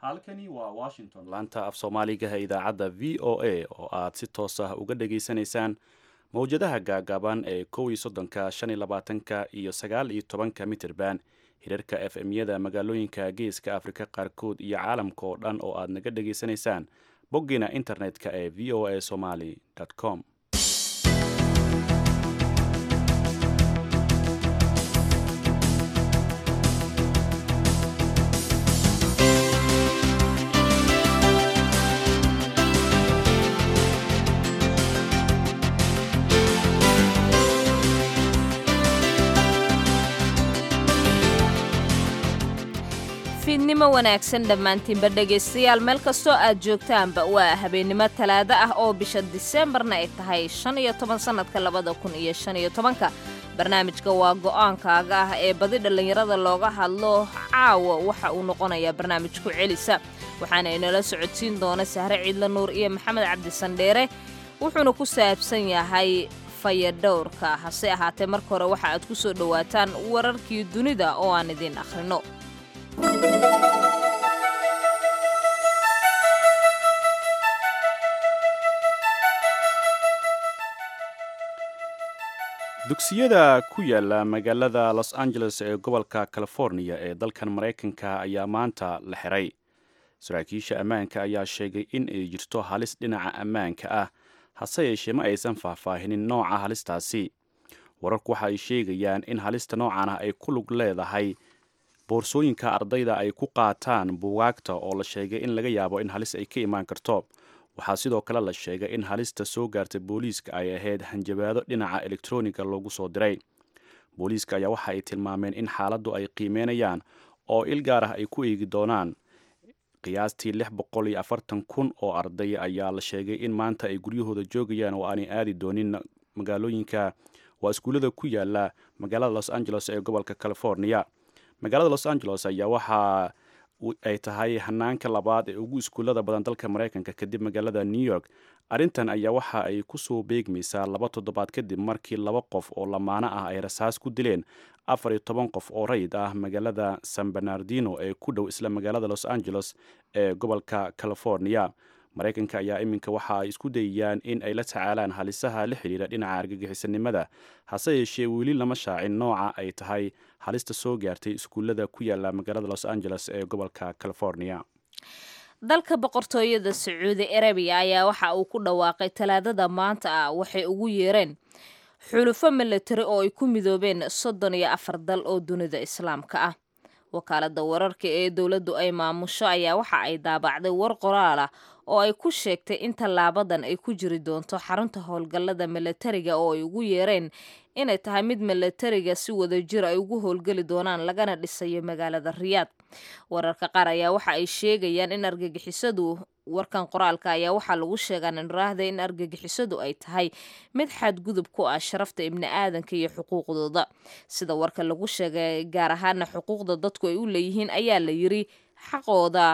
halkani waa washington laanta af soomaaligaha idaacadda v o a oo aad si toos ah uga dhageysanaysaan mowjadaha gaagaaban ee kow iyo soddonka shan iyo labaatanka iyo sagaal iyo tobanka mitirban hirarka f m-yada magaalooyinka geeska afrika qaarkood iyo caalamka oo dhan oo aad naga dhageysanaysaan boggiina internet-ka ee v o a somaly com fiidnimo wanaagsan dhammaantiinba dhegaystayaal meel kastoo aad joogtaanba waa habeennimo talaado ah oo bisha diseembarna ay tahay shan iyo toban sannadka labada kun iyo shan iyo tobanka barnaamijka waa go'aankaaga ah ee badi dhallinyarada looga hadlo caawa waxa uu noqonayaa barnaamijku celisa waxaana inala socodsiin doona sahre ciidla nuur iyo maxamed cabdisandheere wuxuuna ku saabsan yahay fayadhowrka hase ahaatee marka hore waxa aad ku soo dhowaataan wararkii dunida oo aan idiin akhrino dugsiyada ku yaala magaalada los angeles ee gobolka california ee dalkan maraykanka ayaa maanta la xiray saraakiisha ammaanka ayaa sheegay in ay jirto halis dhinaca ammaanka ah hase yeeshee ma aysan faahfaahinin nooca halistaasi wararku waxa ay sheegayaan in halista noocan ah ay ku lug leedahay boorsooyinka ardayda ay ku qaataan buugaagta oo la sheegay in laga yaabo in halis ay ka imaan karto waxaa sidoo kale la sheegay in halista soo gaartay booliiska ay ahayd hanjabaado dhinaca elektroniga loogu soo diray booliiska ayaa waxa ay tilmaameen in xaaladdu ay qiimeynayaan oo il gaar ah ay ku eegi doonaan qiyaastii lix boqol iyo afartan kun oo arday ayaa la sheegay in maanta ay guryahooda joogayaan oo aanay aadi doonin magaalooyinka waa iskuullada ku yaala magaalada los angeles ee gobolka california magaalada los angeles ayaa waxa ay tahay hanaanka labaad ee ugu iskuullada badan dalka maraykanka kadib magaalada new york arrintan ayaa waxa ay kusoo beegmaysaa laba toddobaad kadib markii laba qof oo lamaano ah ay rasaas ku dileen afar iyo toban qof oo rayid ah magaalada san bernardino ee ku dhow isla magaalada los angeles ee gobolka california maraykanka ayaa iminka waxa ay isku dayayaan in ay la tacaalaan halisaha la xidhiira dhinaca argagixisanimada hase yeeshee weli lama shaacin nooca ay tahay halista soo gaartay iskuullada ku yaala magaalada los angeles ee gobolka california dalka boqortooyada sacuudi arabiya ayaa waxa uu ku dhawaaqay talaadada maanta ah waxay ugu yeereen xulufo milatari oo ay ku midoobeen soddon iyo afar dal oo dunida islaamka ah wakaalada wararka ee dowladdu ay maamusho ayaa waxa ay daabacday war qoraal ah oo ay ku sheegtay in tallaabadan ay ku jiri doonto xarunta howlgallada milatariga oo ay ugu yeereen inay tahay mid milatariga si wada jir ay ugu howlgeli doonaan lagana dhisayo magaalada riyaad wararka qaar ayaa waxa ay sheegayaan in argagixisadu warkan qoraalka ayaa waxaa lagu sheegaa niraahda in argagixisadu ay tahay mid xadgudub ku ah sharafta ibni aadanka iyo xuquuqdooda sida warka lagu sheegay gaar ahaana xuquuqda dadku ay u leeyihiin ayaa la yiri xaqooda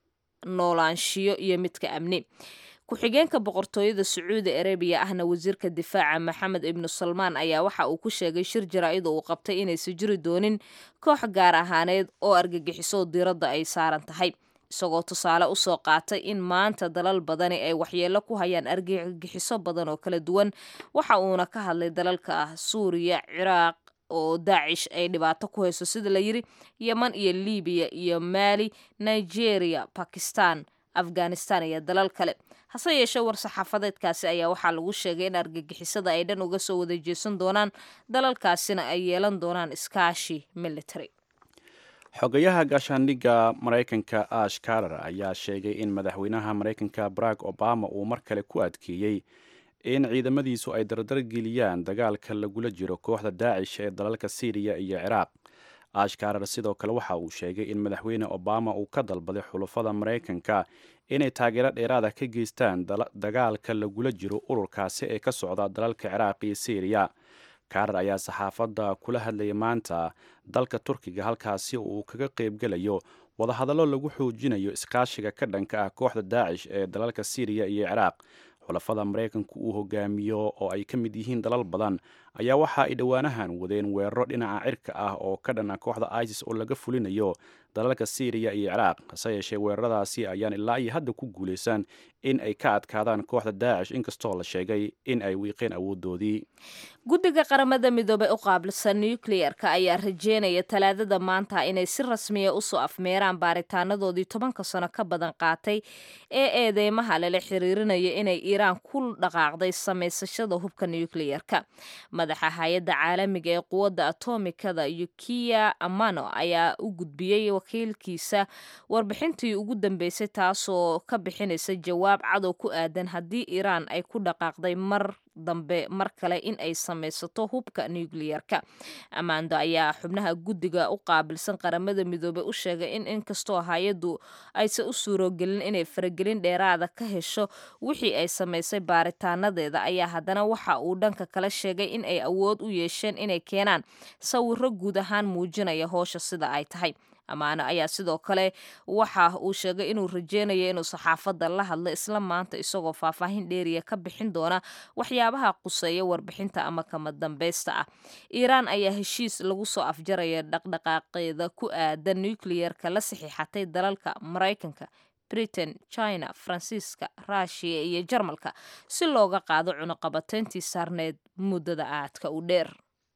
noolaanshiyo iyo midka amni ku-xigeenka boqortooyada sacuudi arabiya ahna wasiirka difaaca maxamed ibnu salmaan ayaa waxa uu ku sheegay shir jaraa-ida uu qabtay inaysan jiri doonin koox gaar ahaaneed oo argagixiso diiradda ay saaran tahay isagoo tusaale usoo qaatay in maanta dalal badani ay waxyeelo ku hayaan argagixiso badan oo kala duwan waxa uuna ka hadlay dalalka ah suuriya ciraaq oo daacish ay dhibaato ku hayso sida la yiri yeman iyo libiya iyo maali nigeria bakistan afghanistan iyo dalal kale hase yeeshee war-saxaafadeedkaasi ayaa waxaa lagu sheegay in argagixisada ay dhan uga soo wada jeesan doonaan dalalkaasina ay yeelan doonaan iskaashi military xogayaha gaashaandhigga maraykanka ash karar ayaa sheegay in madaxweynaha maraykanka barack obama uu mar kale ku adkeeyey in ciidamadiisu ay dardargeliyaan dagaalka lagula jiro kooxda daacish ee dalalka syriya iyo ciraaq ash karar sidoo kale waxa uu sheegay in madaxweyne obama uu ka dalbaday xulufada maraykanka inay taageero dheeraada ka geystaan dagaalka lagula jiro ururkaasi ee ka socda dalalka ciraaq iyo syriya karar ayaa saxaafadda kula hadlayay maanta dalka turkiga halkaasi uu kaga qaybgelayo wadahadallo lagu xoojinayo iskaashiga ka dhanka ah kooxda daacish ee dalalka syriya iyo ciraaq xulafada maraykanku uu hogaamiyo oo ay ka mid yihiin dalal badan ayaa waxa ay dhowaanahan wadeen weeraro dhinaca cirka ah oo ka dhana kooxda isis oo laga fulinayo dalalka syriya iyo ciraaq hase yeeshee weeraradaasi ayaan ilaa iyo hadda ku guulaysan in ay ka adkaadaan kooxda daacish inkastoo la sheegay in ay wiiqeen awoodoodii guddiga qaramada midoobey u qaabilsan nucleyerka ayaa rajeynaya talaadada maanta inay si rasmiya usoo afmeeraan baaritaanadoodii tobanka sano ka badan qaatay ee eedeymaha lala xiriirinayo inay iiraan ku dhaqaaqday samaysashada hubka nucleyerka madaxa hay-adda caalamiga ee quwadda atomikada yukiya amano ayaa u gudbiyey wakiilkiisa warbixintii ugu dambeysay taasoo ka bixinaysa jawaab cadow ku aadan haddii iiraan ay ku dhaqaaqday mar dambe mar kale in ay samaysato hubka nucleyerka amando ayaa xubnaha guddiga u qaabilsan qaramada midoobey u sheegay in inkastoo hay-addu aysan u suurogelin inay faragelin dheeraada ka hesho wixii ay samaysay baaritaanadeeda ayaa haddana waxa uu dhanka kala sheegay in ay awood u yeesheen inay keenaan sawiro guud ahaan muujinaya hoosha sida ay tahay amaano ayaa sidoo kale waxa uu sheegay inuu rajeynayo inuu saxaafadda la hadlo isla maanta isagoo faahfaahin dheeriya ka bixin doona waxyaabaha quseeya warbixinta ama kama dambaysta ah iiraan ayaa heshiis lagu soo afjaraya dhaqdhaqaaqeeda ku aadan nucleyerka la saxiixatay dalalka maraykanka britain china faransiiska ruushiya iyo jarmalka si looga qaado cunuqabateyntii saarneed muddada aadka u dheer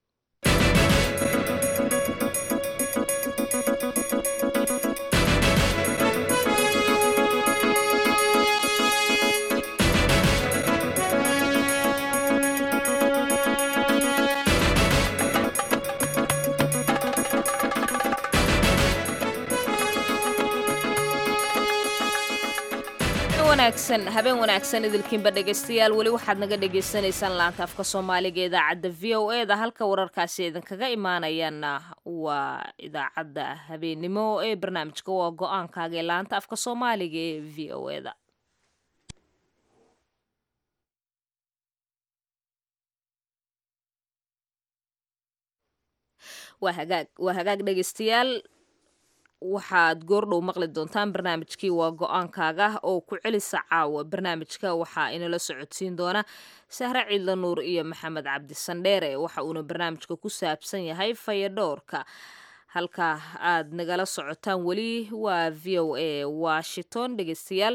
habeen wanaagsan idilkiinba dhegaystayaal weli waxaad naga dhagaysanaysaan laanta afka soomaaliga idaacadda v o e da halka wararkaasi idinkaga imaanayaana waa idaacadda habeennimo ee barnaamijka waa go-aankaaga ee laanta afka soomaaliga ee v o e da waa hagaag waa hagaag dhegaystayaal waxaad goordhow maqli doontaan barnaamijkii waa go-aankaaga oo ku celisa caawa barnaamijka waxaa inala socodsiin doona sahre ciidla nuur iyo maxamed cabdi sandheere waxa uuna barnaamijka ku saabsan yahay fayadhowrka halka aad nagala socotaan weli waa v o a washington dhegeystayaal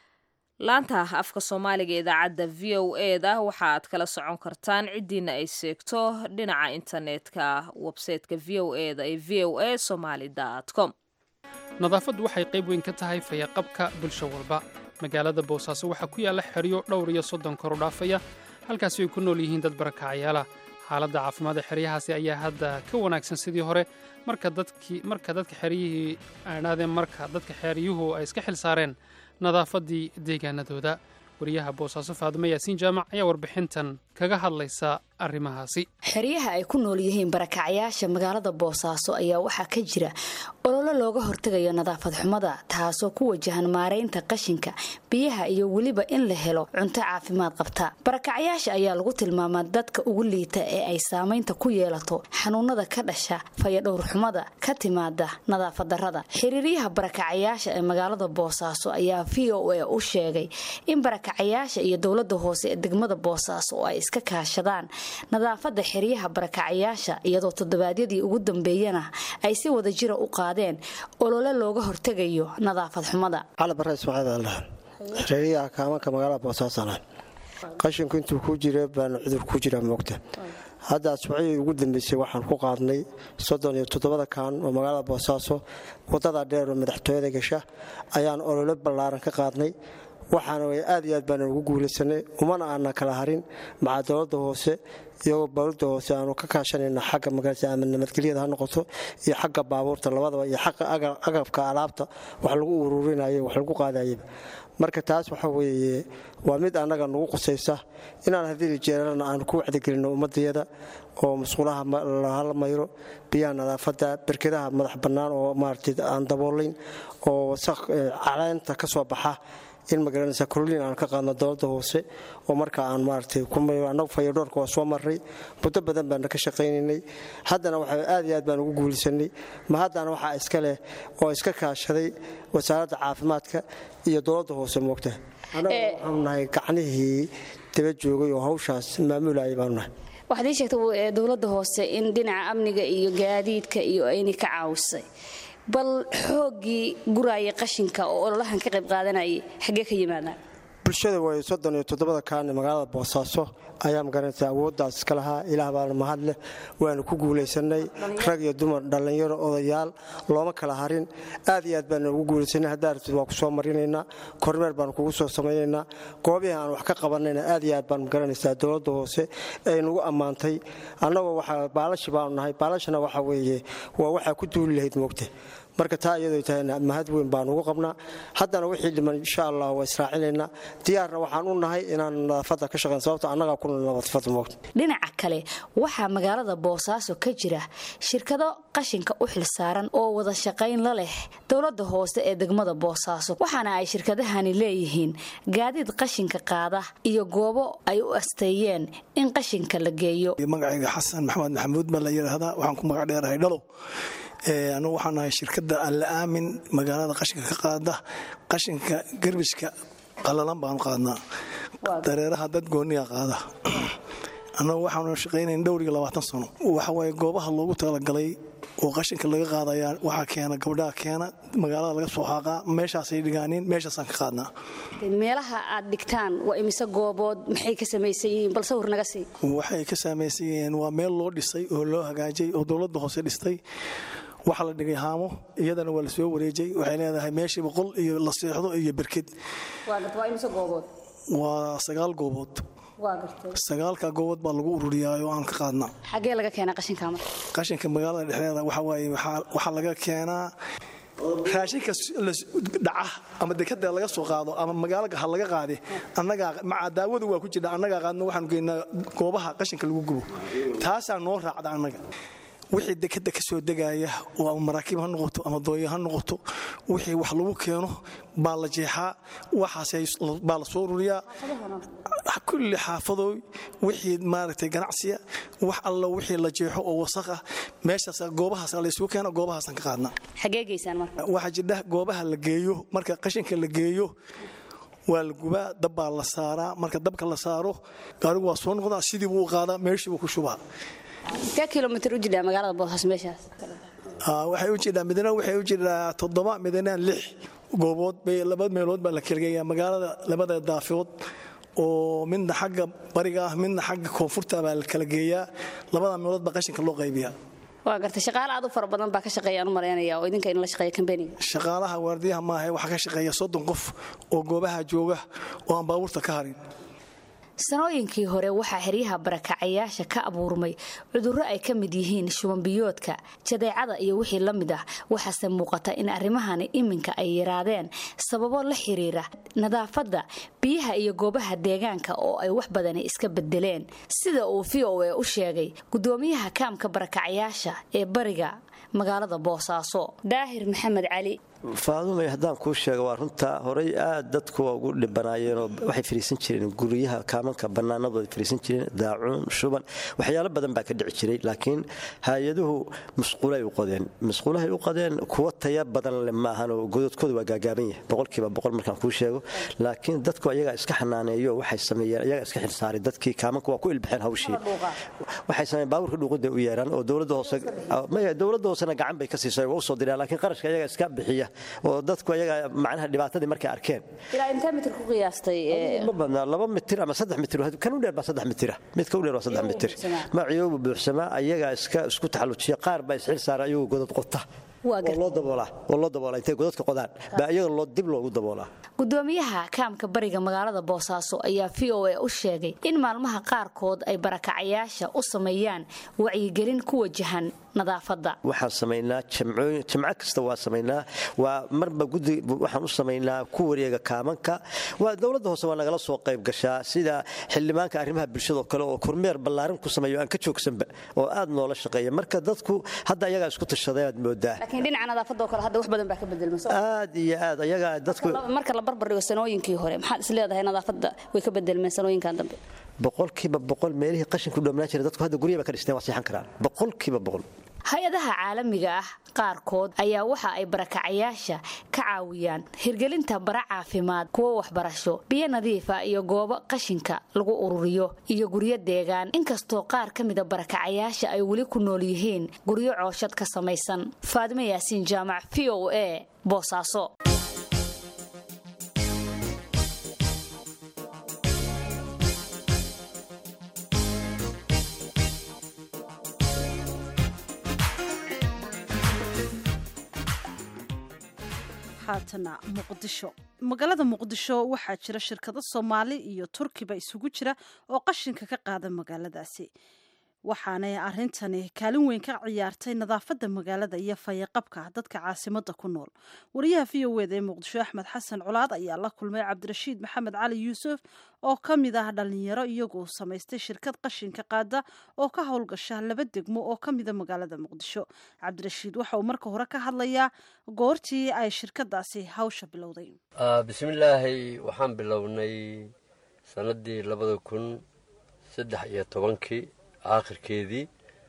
laanta afka soomaaliga idaacadda v o e da waxaaad kala socon kartaan ciddiina ay seegto dhinaca internetka websayteka v o e da ee v o a somaly com nadaafaddu waxay qayb weyn ka tahay fayaqabka bulsho walba magaalada boosaaso waxaa ku yaalla xeryo dhowr iyo soddon koru dhaafaya halkaasi ay ku nool yihiin dad barakacayaala xaaladda caafimaad ee xeryahaasi ayaa hadda ka wanaagsan sidii hore marka dadka xeryihii aadhaadeen marka dadka xeryuhu ay iska xil saareen nadaafaddii deegaanadooda wariyaha boosaaso faadimo yaasiin jaamac ayaa warbixintan kaga hadlaysa arrimahaasi xeryaha ay ku nool yihiin barakacyaasha magaalada boosaaso ayaa waxaa ka jira ololo looga hortegayo nadaafad xumada taasoo ku wajahan maaraynta qashinka biyaha iyo weliba in la helo cunto caafimaad qabta barakacyaasha ayaa lagu tilmaamaa dadka ugu liita ee ay saamaynta ku yeelato xanuunada ka dhasha fayadhowr xumada ka timaada nadaafad darrada xiriiryaha barakacyaasha ee magaalada boosaaso ayaa v o a u sheegay in barakacayaasha iyo dowlada hoose ee degmada boosaaso oo ay iska kaashadaan nadaafada xeryaha barakacayaasha iyadoo toddobaadyadii ugu dambeeyana ay si wada jira u qaadeen olole looga hortegayo nadaafad xumada cali bare ismaaciil xeryaha kaamanka magaalada boosaasola qashinku intuu ku jira baana cudur ku jira moogta hadda asbuuciyii ugu dambeysay waxaan ku qaadnay soddon iyo toddobada kaan oo magaalada boosaaso wadada dheer oo madaxtooyada gasha ayaan olole ballaaran ka qaadnay waxaana way aad iyo aad baana ugu guulaysanay umana aana kala harin maca dowladda hoose iyagoo dowladda hoose aanu ka kaashanayna xagga magaalada ama nabadgelyada ha noqoto iyo xagga baabuurta labadaba iyo xagga agabka alaabta wax lagu ururinayo wax lagu qaadayaba marka taas waxa weeye waa mid annaga nagu qusaysa inaan haddii jeeralana aan ku wacdigelinno ummadayada oo musqulaha hala mayro biyaha nadaafadda berkedaha madax bannaan oo maaragtay aan daboolayn oo wasaq caleenta ka soo baxa in magaranaysa kolliin aan ka qaadno dowladda hoose oo marka aan maaragtay annagu fayadhoorka waa soo marray muddo badan baana ka shaqaynaynay haddana waxa aad iyo aad baan ugu guulaysanay ma haddana waxaa iska leh oo iska kaashaday wasaaradda caafimaadka iyo dowladda hoose moogta annagu waxaanu nahay gacnihii daba joogay oo hawshaas maamulayay baanu nahay waxaad ii sheegtay dowladda hoose in dhinaca amniga iyo gaadiidka iyo aynay ka caawisay bal xooggii guraaya qashinka oo ololahan ka qayb qaadanayay xaggee ka yimaadaan bulshada way soddon iyo toddobada kaane magaalada boosaaso ayaa magaranaysa awooddaas iska lahaa ilaah baana mahad leh waanu ku guulaysanay rag iyo dumar dhallinyaro odayaal looma kala harin aad iyo aad baanu ugu guulaysanay haddaa rabtid waa ku soo marinaynaa kormeer baanu kugu soo samaynaynaa goobihii aan wax ka qabanayna aad iyo aad baan magaranaysaa dowladda hoose ay nagu ammaantay annagoo waxaa baalashi baanu nahay baalashana waxa weeye waa waxaa ku duuli lahayd moogta marka taa iyadoo tahayna mahad weyn baan ugu qabnaa haddana wixii dhiman insha allah waa israacinaynaa diyaarna waxaan u nahay inaan nadaafadda ka shaqayn sababto annagaa ku nadaafad moogta dhinaca kale waxaa magaalada boosaaso ka jira shirkado qashinka u xilsaaran oo wada shaqayn la leh dowladda hoose ee degmada boosaaso waxaana ay shirkadahani leeyihiin gaadiid qashinka qaada iyo goobo ay u asteeyeen in qashinka la geeyo magacayga xasan maxamed maxamuud baa la yidhaahdaa waxaan ku magac dheerahay dhalow anugu waxaan nahay shirkadda alla aamin magaalada qashinka ka qaada qashinka garbishka qalalan baanu qaadnaa dareeraha dad gooniya qaada annagu waxaanu shaqaynayn dhowriga labaatan sano waxawaaye goobaha loogu talagalay oo qashinka laga qaadayaa waxaa keena gabdhaha keena magaalada laga soo xaaqaa meeshaasay dhigaaniin meeshaasaan ka qaadnaa meelaha aad dhigtaan waa imise goobood maxay ka samaysan yihiin bal sawir naga sii waxay ka samaysan yihiin waa meel loo dhisay oo loo hagaajay oo dowladda hoose dhistay waxaa la dhigay haamo iyadana waa la soo wareejay waxay leedahay meeshii boqol iyo la seexdo iyo berked waa sagaal goobood sagaalka goobood baa lagu ururiyaa oo aan ka qaadnaa xaggee laga keenaa qashinka marka qashinka magaalada dhexdeeda waxa waaye waxaa laga keenaa raashinka dhaca ama dekada laga soo qaado ama magaalaga ha laga qaade annagaa maca daawadu waa ku jirta annagaa qaadno waxaanu geynaa goobaha qashinka lagu gubo taasaa noo raacda annaga wixii dekada ka soo degaya oo ama maraakiib ha noqoto ama dooya ha noqoto wixii wax lagu keeno baa la jeexaa waxaasbaa la soo ururiyaa kulli xaafadooy wixii maaragtay ganacsiya wax alla wixii la jeexo oo wasaq ah meeshaas goobahaas laysugu keena goobahaasaan ka qaadnaa xagee geysaan marka waxaa jidha goobaha la geeyo marka qashinka la geeyo waa la gubaa dab baa la saaraa marka dabka la saaro gaarigu waa soo noqdaa sidii buu u qaadaa meeshii buu ku shubaa intee kilomitr u jidhaa magaalada boosas meeshaas waxay u jidhaa midna waxay u jidhaa toddoba midna lix goobood bay laba meelood baa la kalageeyaa magaalada labada daafood oo midna xagga bariga ah midna xagga koonfurta baa la kala geeyaa labada meelood baa qashinka loo qaybiyaa waa gartay shaqaale aad u fara badan baa ka shaqeeya aan u malaynaya oo idinka in la shaqeeya kambaniga shaqaalaha waardiyaha maaha waxaa ka shaqeeya soddon qof oo goobaha jooga oo aan baabuurta ka harin sanooyinkii hore waxaa xeryaha barakacayaasha ka abuurmay cudurro ay ka mid yihiin shubanbiyoodka jadeecada iyo wixii la mid ah waxaase muuqata in arrimahani iminka ay yaraadeen sababo la xiriira nadaafadda biyaha iyo goobaha deegaanka oo ay wax badani iska bedeleen sida uu v o e u sheegay gudoomiyaha kaamka barakacayaasha ee bariga magaalada boosaaso daahir maxamed cali faadumay haddaan kuu sheega waa runtaa horay aad dadku waa ugu dhibanaayeenoo waxay fariisan jireen guryaha kaamanka bannaanadooda fariisan jireen daacuun shuban waxyaalo badan baa ka dhici jiray laakiin hay-aduhu musquulay u qodeen musquulahay u qodeen kuwa taya badan le maahanoo gododkooda waa gaagaaban yahay boqolkiiba boqol markaan kuu sheego laakiin dadku ayagaa iska xanaaneeyo waxay sameeyeen ayagaa iska xilsaaray dadkii kaamanka waa ku ilbaxeen hawshii waxay sameeyeen baabuurka dhuuqida u yeeraan oo dowladda hoose dowladda hoosena gacan bay ka siisay waa u soo diraan laakiin qarashka ayagaa iska bixiya oo dadku ayaga macnaha dhibaatadii markay arkeen ilaa intee mitir ku qiyaastay ma badnaa laba mitir ama saddex mitir kan u dheer baa saddex mitira midka u dheer waa saddex mitir maciyoobu buuxsamaa ayagaa iska isku taxallujiya qaar baa isxil saara ayagoo godad qota oo loo daboolaa oo loo daboolaa intay godadka qodaan baa iyaga loo dib loogu daboolaa gudoomiyaha kaamka bariga magaalada boosaaso ayaa v o e u sheegay in maalmaha qaarkood ay barakacayaasha u sameeyaan wacyigelin ku wajahan nadaafadda waxaan samaynaa jamco kasta waa samaynaa waa marba gudi waxaan u samaynaa ku wareega kaamanka waa dowladda hoose waa nagala soo qayb gashaa sida xildhibaanka arrimaha bulshadao kale oo kormeer ballaarin ku sameeyo aan ka joogsanba oo aad noola shaqeeya marka dadku hadda ayagaa isku tashadeen aad moodaa laakiin dhinaca nadaafadoo kale hadda wax badan baa ka bedelmay aad iyo aad ayagaa dadku marka la barbar dhigo sanooyinkii hore maxaad is leedahay nadaafadda way ka bedelmeen sanooyinkan dambe boqolkiiba boqol meelihii qashinku dhoomnaan jira dadku hadda guryaha ba ka dhisteen waa seexan karaan boqolkiiba boqol hay-adaha caalamiga ah qaarkood ayaa waxa ay barakacayaasha ka caawiyaan hirgelinta bara caafimaad kuwo waxbarasho biyo nadiifa iyo goobo qashinka lagu ururiyo iyo guryo deegaan inkastoo qaar ka mida barakacayaasha ay weli ku nool yihiin guryo cooshad ka samaysan faadime yaasiin jaamac v o a boosaaso haatana muqdisho magaalada muqdisho waxaa jira shirkado soomaali iyo turkiba isugu jira oo qashinka ka qaada magaaladaasi waxaanay arintani kaalin weyn ka ciyaartay nadaafadda magaalada iyo fayaqabka dadka caasimada ku nool wariyaha v o eda ee muqdisho axmed xasan colaad ayaa la kulmay cabdirashiid maxamed cali yuusuf oo ka mid ah dhalinyaro iyagoo samaystay shirkad qashinka qaada oo ka howlgasha laba degmo oo ka mida magaalada muqdisho cabdirashiid waxa uu marka hore ka hadlayaa goortii ay shirkadaasi hawsha bilowday bismillaahi waxaan bilownay sanadii labada kun saddex iyo tobankii aakhirkeedii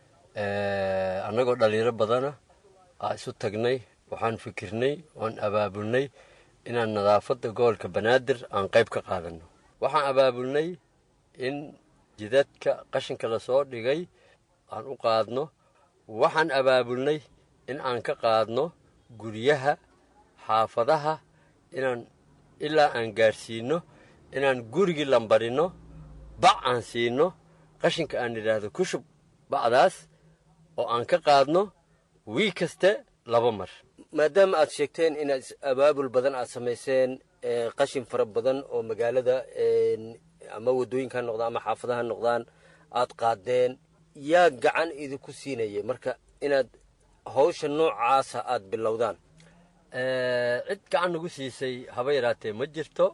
annagoo dhallinyaro badana aa isu tagnay waxaan fikirnay oan abaabulnay inaan nadaafadda gobolka banaadir aan qayb ka qaadanno waxaan abaabulnay in jidadka qashinka lasoo dhigay aan u qaadno waxaan abaabulnay in aan ka qaadno guryaha xaafadaha inaan ilaa aan gaadhsiinno inaan gurigii lambarinno bac aan siinno qashinka aan idhaahdo ku shub bacdaas oo aan ka qaadno wii kaste laba mar maadaama aad sheegteen inaad abaabul badan aad samayseen qashin fara badan oo magaalada ama waddooyinka ha noqdaan ama xaafadaha ha noqdaan aad qaadeen yaa gacan idinku siinaya marka inaad hawsha noocaasa aad bilowdaan cid gacan nagu siisay haba yaraatee ma jirto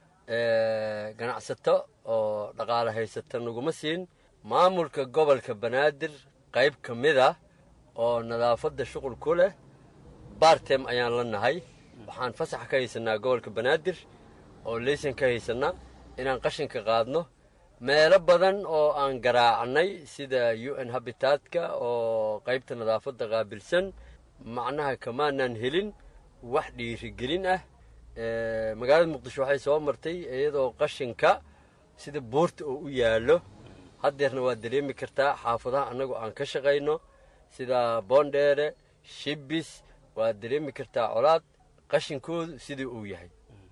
ganacsato oo dhaqaale haysata naguma siin maamulka gobolka banaadir qayb ka mid ah oo nadaafadda shuqul ku leh bartem ayaan la nahay waxaan fasax ka haysanaa gobolka banaadir oo leysan ka haysanaa inaan qashinka qaadno meelo badan oo aan garaacnay sida u n habitaadka oo qaybta nadaafadda qaabilsan macnaha kamaanaan helin wax dhiirigelin ah magaalada muqdisho waxay soo martay iyadoo qashinka sida buurta oo u yaallo haddeerna waad dareemi kartaa xaafadaha annagu aan ka shaqayno sida boondheere shibis waad dareemi kartaa colaad qashinkoodu sidii uu yahay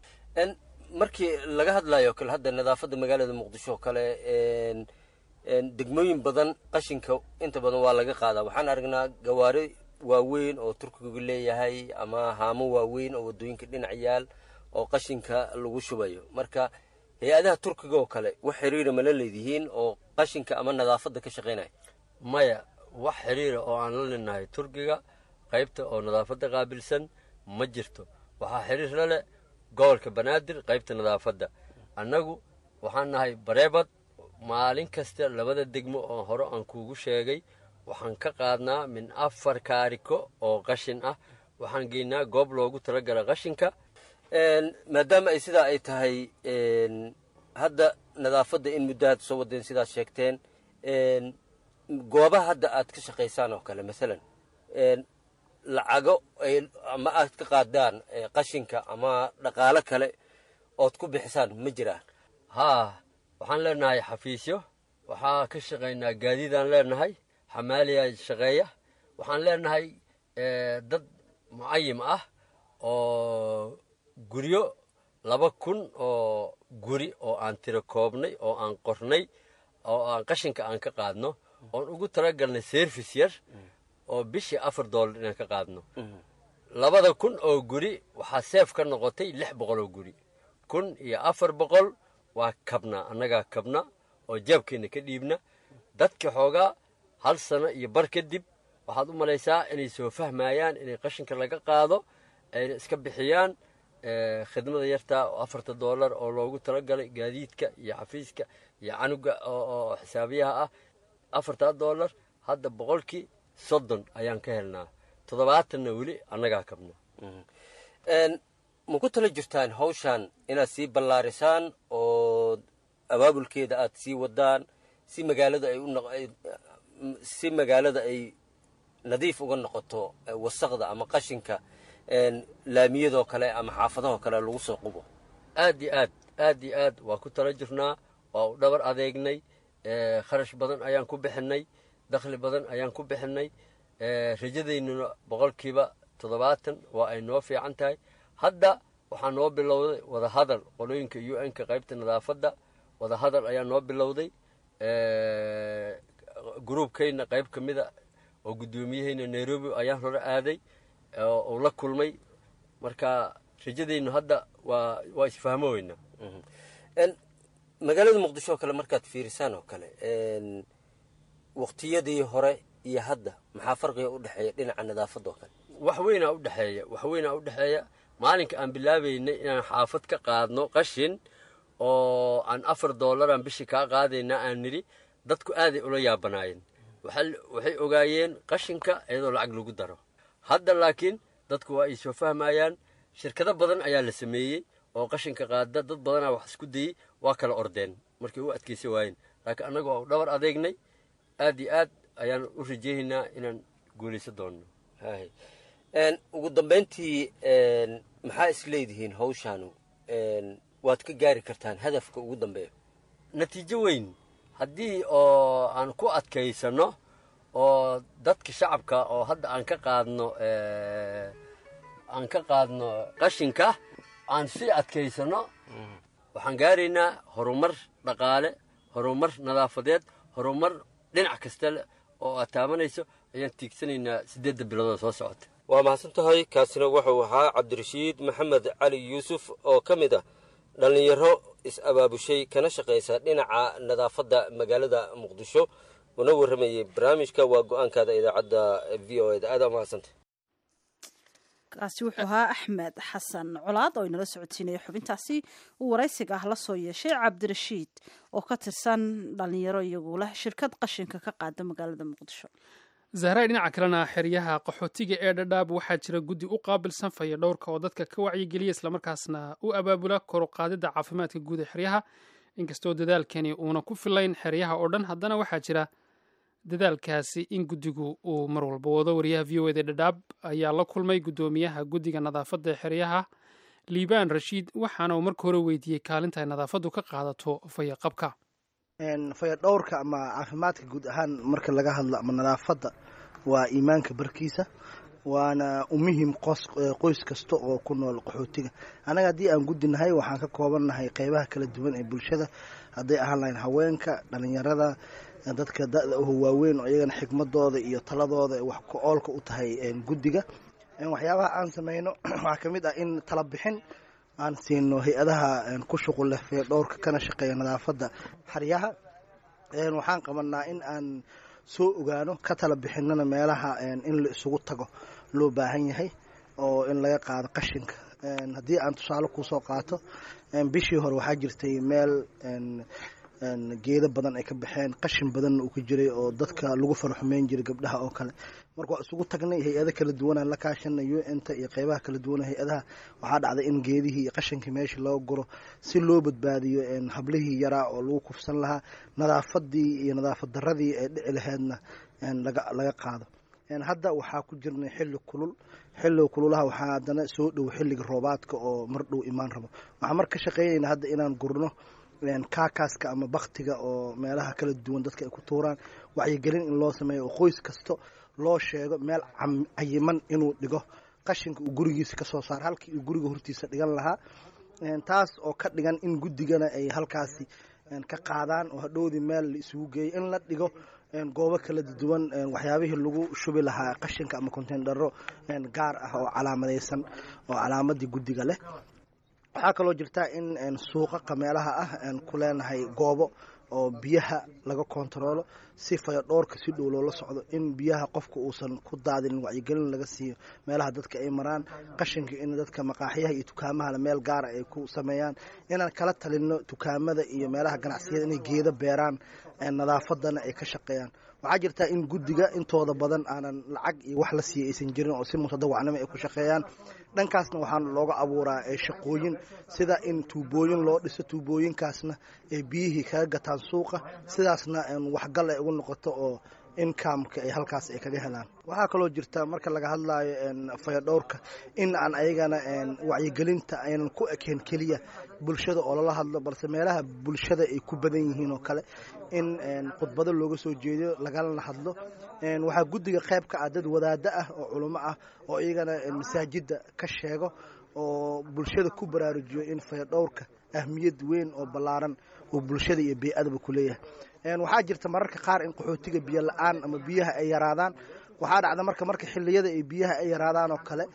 markii laga hadlayo kale hadda nadaafadda magaalada muqdisho kale degmooyin badan qashinka inta badan waa laga qaadaa waxaan aragnaa gawaari waaweyn oo turkigu leeyahay ama haamo waaweyn oo waddooyinka dhinac yaal oo qashinka lagu shubayo marka hay-adaha turkiga oo kale wax xiriira mala leedihiin oo qashinka ama nadaafadda ka shaqaynaya maya wax xiriira oo aan la linahay turkiga qaybta oo nadaafadda qaabilsan ma jirto waxaa xiriir la leh gobolka banaadir qaybta nadaafadda annagu waxaan nahay bareebad maalin kasta labada degmo oo hore aan kuugu sheegay waxaan ka qaadnaa min afar kaariko oo qashin ah waxaan geynaa goob loogu talagala qashinka maadaama ay sidaa ay tahay hadda nadaafadda in muddo aad soo wadeen sidaad sheegteen goobaha hadda aad ka shaqaysaan oo kale maalan lacago ama aad ka qaadaan qashinka ama dhaqaalo kale ood ku bixisaan ma jiraan haa waxaan leenahay xafiisyo waxaa ka shaqaynaa gaadiidaan leenahay xamaaliya shaqeeya waxaan leenahay dad mucayim ah oo guryo laba kun oo guri oo aan tiro koobnay oo aan qornay oo aan qashinka aan ka qaadno oon ugu talagalnay service yar oo bishii afar doolar inaan ka qaadno labada kun oo guri waxaa seef ka noqotay lix boqol oo guri kun iyo afar boqol waa kabna annagaa kabna oo jaabkeenna ka dhiibna dadka xoogaa hal sano iyo bar kadib waxaad u malaysaa inay soo fahmayaan inay qashinka laga qaado ayna iska bixiyaan khidmada yartaa oo afarta doolar oo loogu talagalay gaadiidka iyo xafiiska iyo canuga oo xisaabiyaha ah afartaa doolar hadda boqolkii soddon ayaan ka helnaa toddobaatanna weli annagaa kabna ma ku tala jirtaan hawshan inaad sii ballaarisaan oo abaabulkeeda aad sii wadaan si magaalada ay si magaalada ay nadiif uga noqoto wasaqda ama qashinka laamiyadoo kale ama xaafadahoo kale lagu soo qubo aad iyo aad aad iyo aad waa ku tala jirnaa waa u dhabar adeegnay kharash badan ayaan ku bixinay dakhli badan ayaan ku bixinay rajadaynuna boqolkiiba toddobaatan waa ay noo fiican tahay hadda waxaa noo bilowday wadahadal qolooyinka u n ka qaybta nadaafadda wadahadal ayaa noo bilowday gruubkayna qayb ka mida oo guddoomiyahayna nairobi ayaan hore aaday uu la kulmay marka rajadaynu hadda waa waa isfahmo weyna magaalada muqdisho oo kale markaad fiirisaan oo kale waqtiyadii hore iyo hadda maxaa farqiga u dhexeeya dhinaca nadaafadda oo kale wax weynaa u dhexeeya wax weynaa u dhexeeya maalinka aan bilaabaynay inaan xaafad ka qaadno qashin oo aan afar dollaran bishii kaa qaadaynaa aan nidhi dadku aaday ula yaabanaayeen waxay ogaayeen qashinka iyadoo lacag lagu daro hadda laakiin dadku waa ay soo fahmayaan shirkado badan ayaa la sameeyey oo qashinka qaada dad badanaa wax isku dayey waa kala ordeen markay u adkaysa waayeen laakiin annagu waa u dhabar adeegnay aad iyo aad ayaan u rajeynaynaa inaan guulaysan doonno ugu dambayntii maxaa isleedihiin hawshaanu waad ka gaari kartaan hadafka ugu dambeeya natiijo weyn haddii oo aan ku adkaysanno oo dadka shacabka oo hadda aan ka qaadno aan ka qaadno qashinka aan sii adkaysanno waxaan gaaraynaa horumar dhaqaale horumar nadaafadeed horumar dhinac kasta oo aad taabanayso ayaan tiigsanaynaa siddeedda biloodoo soo socota waa mahadsan tahay kaasina wuxuu ahaa cabdirashiid maxamed cali yuusuf oo ka mid ah dhallinyaro is-abaabushay kana shaqaysa dhinaca nadaafadda magaalada muqdisho una warramayey barnaamijka waa go-aankaada idaacadda v o eda aada mahadsantay kaasi wuxuu ahaa axmed xasan colaad oo inala socodsiinaya xubintaasi uu waraysiga ah la soo yeeshay cabdirashiid oo ka tirsan dhallinyaro iyagu leh shirkad qashinka ka qaada magaalada muqdisho zahray dhinaca kalena xeryaha qaxootiga ee dhadhaab waxaa jira guddi u qaabilsan faya dhowrka oo dadka ka wacyigeliya islamarkaasna u abaabula kor u qaadidda caafimaadka guud ee xeryaha inkastoo dadaalkani uuna ku filayn xeryaha oo dhan haddana waxaa jira dadaalkaasi in guddigu uu mar walba wado wariyaha v o eda dhadhaab ayaa la kulmay guddoomiyaha guddiga nadaafadda ee xeryaha liibaan rashiid waxaana uu marka hore weydiiyey kaalinta ay nadaafaddu ka qaadato fayaqabka fayadhowrka ama caafimaadka guud ahaan marka laga hadlo ama nadaafadda waa iimaanka barkiisa waana u muhim qoys kasta oo ku nool qaxootiga annaga haddii aan guddinahay waxaan ka koobannahay qeybaha kala duwan ee bulshada hadday ahaan lahayn haweenka dhalinyarada dadka da-da oho waaweyn oo iyagana xikmadooda iyo taladooda wax ku oolka u tahay guddiga waxyaabaha aan sameyno waxaa ka mid ah in tala bixin aan siino hay-adaha ku shuqul leh fayadhowrka kana shaqeeya nadaafadda xaryaha waxaan qabanaa in aan soo ogaano ka tala bixinana meelaha in la isugu tago loo baahan yahay oo in laga qaado qashinka haddii aan tusaale kusoo qaato bishii hore waxaa jirtay meel geedo badan ay ka baxeen qashin badanna uu ka jiray oo dadka lagu farxumeyn jiray gabdhaha oo kale marka waa isugu tagnay hay-ado kala duwanaan la kaashanay u n ta iyo qeybaha kala duwan hay-adaha waxaa dhacday in geedihii iyo qashinkii meesha loo guro si loo badbaadiyo hablihii yaraa oo lagu kufsan lahaa nadaafadii iyo nadaafad daradii ee dhici laheydna laga qaado hadda waxaa ku jirnay xilli kulul xilliga kululaha waxaa haddana soo dhow xilliga roobaadka oo mar dhow imaan rabo waxaan mar ka shaqeynayna hadda inaan gurno kaakaaska ama baktiga oo meelaha kala duwan dadka ay ku tuuraan wacyigelin in loo sameeyo oo qoys kasto loo sheego meel cayiman inuu dhigo qashinka uu gurigiisa ka soo saaro halkii uu guriga hortiisa dhigan lahaa taas oo ka dhigan in guddigana ay halkaasi ka qaadaan oo hadhowdii meel la isugu geeyo in la dhigo goobo kala duwan waxyaabihii lagu shubi lahaa qashinka ama konteendharo gaar ah oo calaamadaysan oo calaamadii guddiga leh waxaa kaloo jirtaa in suuqaqa meelaha ah ku leenahay goobo oo biyaha laga kontaroolo si fayadhoorka si dhow loola socdo in biyaha qofka uusan ku daadinin wacyigelin laga siiyo meelaha dadka ay maraan qashinka in dadka maqaaxyaha iyo dukaamahana meel gaara ay ku sameeyaan inaan kala talino dukaamada iyo meelaha ganacsiyada inay geedo beeraan nadaafadana ay ka shaqeeyaan waxaa jirtaa in guddiga intooda badan aanan lacag iyo wax la siiya aysan jirin oo si mutadawacnimo ay ku shaqeeyaan dhankaasna waxaa looga abuuraa shaqooyin sida in tuubooyin loo dhiso tuubooyinkaasna ay biyihii kaga gataan suuqa sidaasna waxgal ay ugu noqoto oo inkamka ay halkaas ay kaga helaan waxaa kaloo jirta marka laga hadlayo fayadhowrka in aan ayagana wacyigelinta aynan ku ekeen keliya bulshada oo lala hadlo balse meelaha bulshada ay ku badan yihiin oo kale in khudbado looga soo jeediyo lagalana hadlo waxaa guddiga qayb ka ah dad wadaado ah oo culimo ah oo iyagana masaajidda ka sheego oo bulshada ku baraarujiyo in fayadhowrka ahmiyad weyn oo ballaaran uu bulshada iyo bey-adaba ku leeyahay waxaa jirta mararka qaar in qaxootiga biyo la-aan ama biyaha ay yaraadaan waxaa dhacda marka marka xiliyada ay biyaha ay yaraadaan oo kale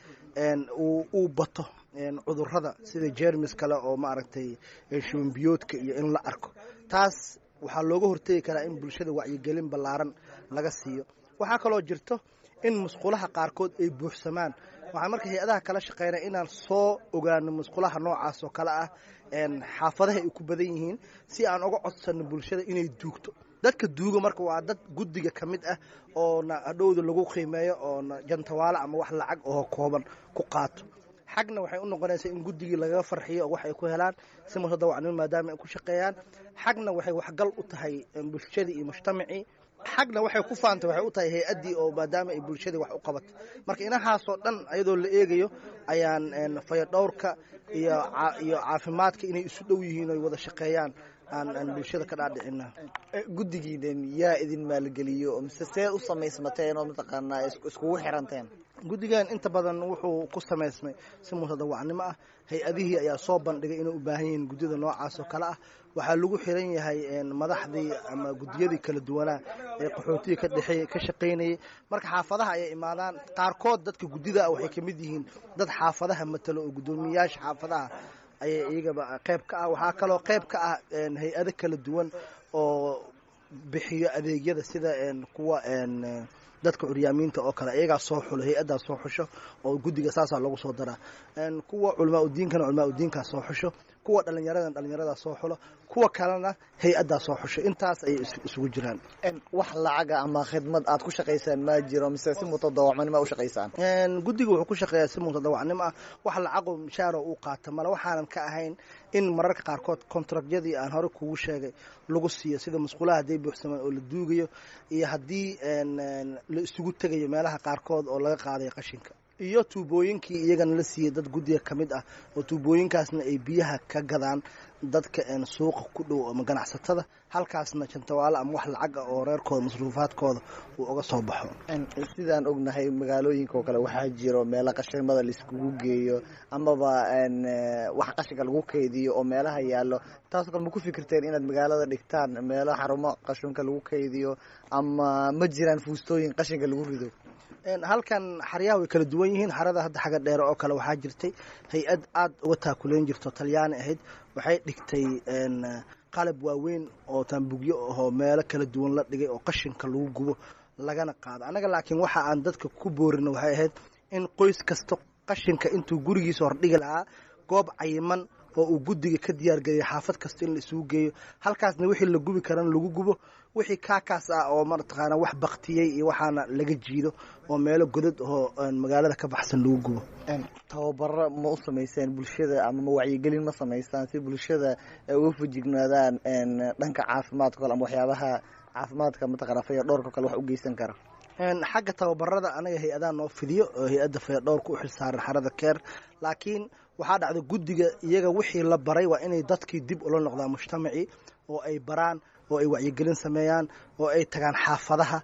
uu bato cudurada sida jermis kale oo maaragtay shubanbiyoodka iyo in la arko taas waxaa looga hortegi karaa in bulshada wacyigelin ballaaran laga siiyo waxaa kaloo jirto in musqulaha qaarkood ay buuxsamaan waxaan marka hay-adaha kala shaqeynaya inaan soo ogaano musqulaha noocaas oo kale ah xaafadaha ay ku badan yihiin si aan uga codsano bulshada inay duugto dadka duuga marka waa dad guddiga ka mid ah oona hadhowda lagu qiimeeyo oona jantawaalo ama wax lacag oo kooban ku qaato xagna waxay u noqonaysaa in guddigii lagaga farxiyo oo wax ay ku helaan si mutadawacnimo maadaama ay ku shaqeeyaan xagna waxay waxgal u tahay bulshadii iyo mujtamacii xagna waxay ku faantay waxay u tahay hay-addii oo maadaama ay bulshadii wax u qabatay marka inahaasoo dhan ayadoo la eegayo ayaan fayadhowrka iyo iyo caafimaadka inay isu dhow yihiin oy wada shaqeeyaan aan bulshada ka dhaadhicina guddigiinan yaa idin maalgeliyo mise see u samaysmateen oo mataqaanaa iskugu xiranteen guddigan inta badan wuxuu ku samaysmay si mutadawacnimo ah hay-adihii ayaa soo bandhigay inay u baahan yihiin guddida noocaas oo kale ah waxaa lagu xiran yahay madaxdii ama guddiyadii kala duwanaa ee qaxootiga ka dhexeey ka shaqaynayay marka xaafadaha ayay imaadaan qaarkood dadka guddida ah waxay ka mid yihiin dad xaafadaha matalo oo guddoomiyayaasha xaafadaha ayay iyagaba qayb ka ah waxaa kaloo qayb ka ah hay-ado kala duwan oo bixiyo adeegyada sida kuwa dadka curyaamiinta oo kale iyagaa soo xulo hay-addaa soo xusho oo guddiga saasaa lagu soo daraa kuwa culamaa udiinkana culamaa udiinkaa soo xusho kuwa dhallinyaradan dhallinyaradaa soo xulo kuwa kalena hay-addaa soo xusho intaas ayay isugu jiraan wax lacaga ama khidmad aad ku shaqaysaan ma jiro mise si mutadawacnimo u shaqaysaan guddiga wuxuu ku shaqeeyaa si mutadawacnimo ah wax lacago mishaaro uu qaata male waxaanan ka ahayn in mararka qaarkood kontrakyadii aan hore kugu sheegay lagu siiyo sida musqulaha hadday buuxsamaan oo la duugayo iyo haddii la isugu tegayo meelaha qaarkood oo laga qaadayo qashinka iyo tuubooyinkii iyagana la siiyey dad guddiga ka mid ah oo tuubooyinkaasna ay biyaha ka gadaan dadka suuqa ku dhow ama ganacsatada halkaasna jantawaalo ama wax lacag ah oo reerkooda masruufaadkooda uu uga soo baxo sidaan ognahay magaalooyinka oo kale waxaa jiro meelo qashimada laiskugu geeyo amaba wax qashinka lagu kaydiyo oo meelaha yaallo taasoo kale ma ku fikirteen inaad magaalada dhigtaan meelo xarumo qashinka lagu kaydiyo ama ma jiraan fuustooyin qashinka lagu rido halkan xaryaha way kala duwan yihiin xarada hadda xagga dheere oo kale waxaa jirtay hay-ad aada uga taakuleyn jirto talyaani ahayd waxay dhigtay qalab waaweyn oo taambugyo ahoo meelo kala duwan la dhigay oo qashinka lagu gubo lagana qaado annaga laakiin waxa aan dadka ku boorina waxay ahayd in qoys kasta qashinka intuu gurigiisa hordhigi lahaa goob cayiman oo uu guddiga ka diyaargeliyay xaafad kasta in la isugu geeyo halkaasna wixii la gubi karana lagu gubo wixii kaakaas ah oo mataqaana wax baktiyey iyo waxaana laga jiido oo meelo godad oo magaalada ka baxsan lagu gubo tababaro ma u samayseen bulshada ama ma wacyigelin ma samaysaan si bulshada ay uga fujignaadaan dhanka caafimaadka kale ama waxyaabaha caafimaadka mataqana fayadhowrka kale wax u geysan kara xagga tababarada anaga hay-adaha noo fidiyo oo hay-adda fayadhowrka u xilsaaran xarada keer laakiin waxaa dhacda guddiga iyaga wixii la baray waa inay dadkii dib ula noqdaan mujtamacii oo ay baraan oo ay wacyigelin sameeyaan oo ay tagaan xaafadaha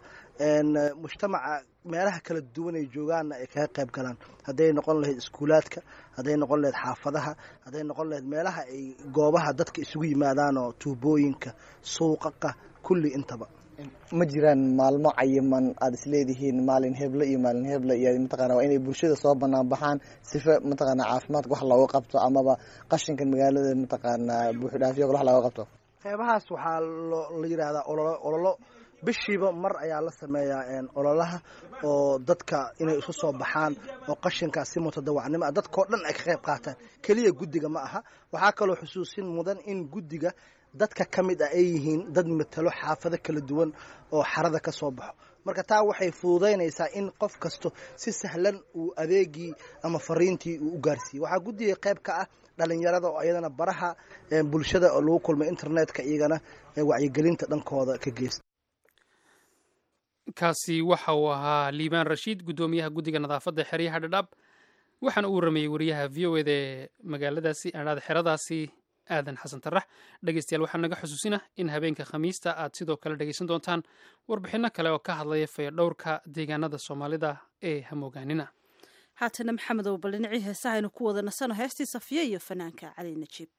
mujtamaca meelaha kala duwan ay joogaanna ay kaga qayb galaan hadday noqon lahayd iskuulaadka hadday noqon lahayd xaafadaha hadday noqon lahayd meelaha ay goobaha dadka isugu yimaadaan oo tuubooyinka suuqaqa kulli intaba ma jiraan maalmo cayiman aada isleedihiin maalin heble iyo maalin heble iyo mataqana waa inay bulshada soo banaan baxaan sifa mataqana caafimaadka wax looga qabto amaba qashinka magaalada mataqaana buuxidhaafyo wax looga qabto qeybahaas waxaa la yidhaahdaa ololo ololo bishiiba mar ayaa la sameeyaa ololaha oo dadka inay isu soo baxaan oo qashinkaas si mutadawacnimo ah dadkao dhan ay ka qayb qaataan keliya guddiga ma aha waxaa kaloo xusuusin mudan in guddiga dadka ka mid ah ay yihiin dad matalo xaafado kala duwan oo xarada ka soo baxo marka taa waxay fududaynaysaa in qof kasto si sahlan uu adeegii ama fariintii uu u gaarsiiyey waxaa guddiga qayb ka ah dhalinyarada oo iyadana baraha bulshada oo lagu kulmay internetka iyagana wacyigelinta dhankooda ka geysta kaasi waxa uu ahaa liibaan rashiid guddoomiyaha guddiga nadaafadda xeryaha dhadhaab waxaana uu warameeyey wariyaha v o eda ee magaaladaasi adhaada xeradaasi aadan xasan tarax dhegeystayaal waxaa naga xusuusina in habeenka khamiista aad sidoo kale dhegeysan doontaan warbixinno kale oo ka hadlaya fayadhowrka deegaanada soomaalida ee hamoogaanina haatana maxamedow bal dhinacii heesaha aynu ku wada nasano heestii safiya iyo fanaanka cali najiib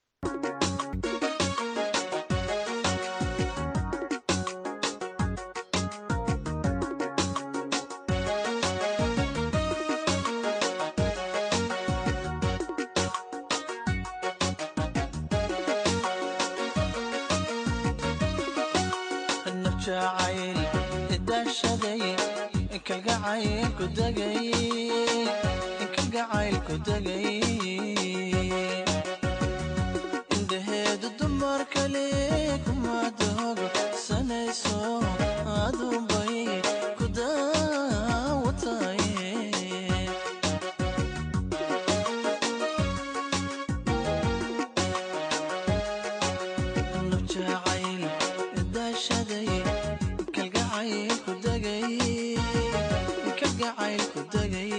indhaheedu dumar kale kuma doogo sanayso aduunbay ku daawataye nafjacayl daashaday kalgacayl ku degay kalgacayl ku degay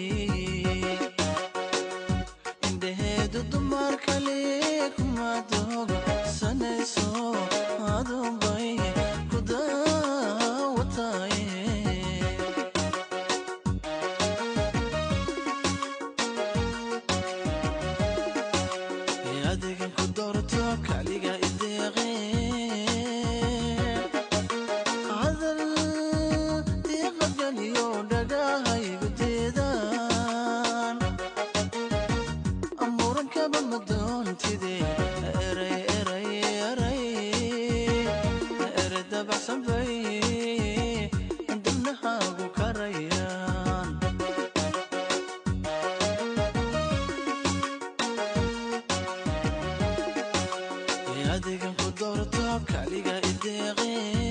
indhaheedu dumar kale kuma doogo sanayso aduunbay ku daawataye adigan ku doorto kaliga ideeqe hadal diiqadgaliyo dhagahaygu deedaan amuurankaba madoontide eray eray eray ere dabacsan bay dibnahaagu karayaan adigan ku doorto kaliga ideeqe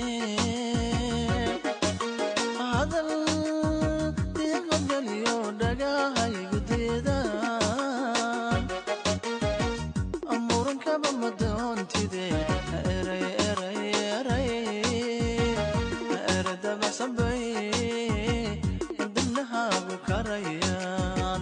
hadal diiqadgaliyo dhagahaygu deedaan amuurankaba madoontide eray eray eray ere dabacsan bay dibnahaagu karayaan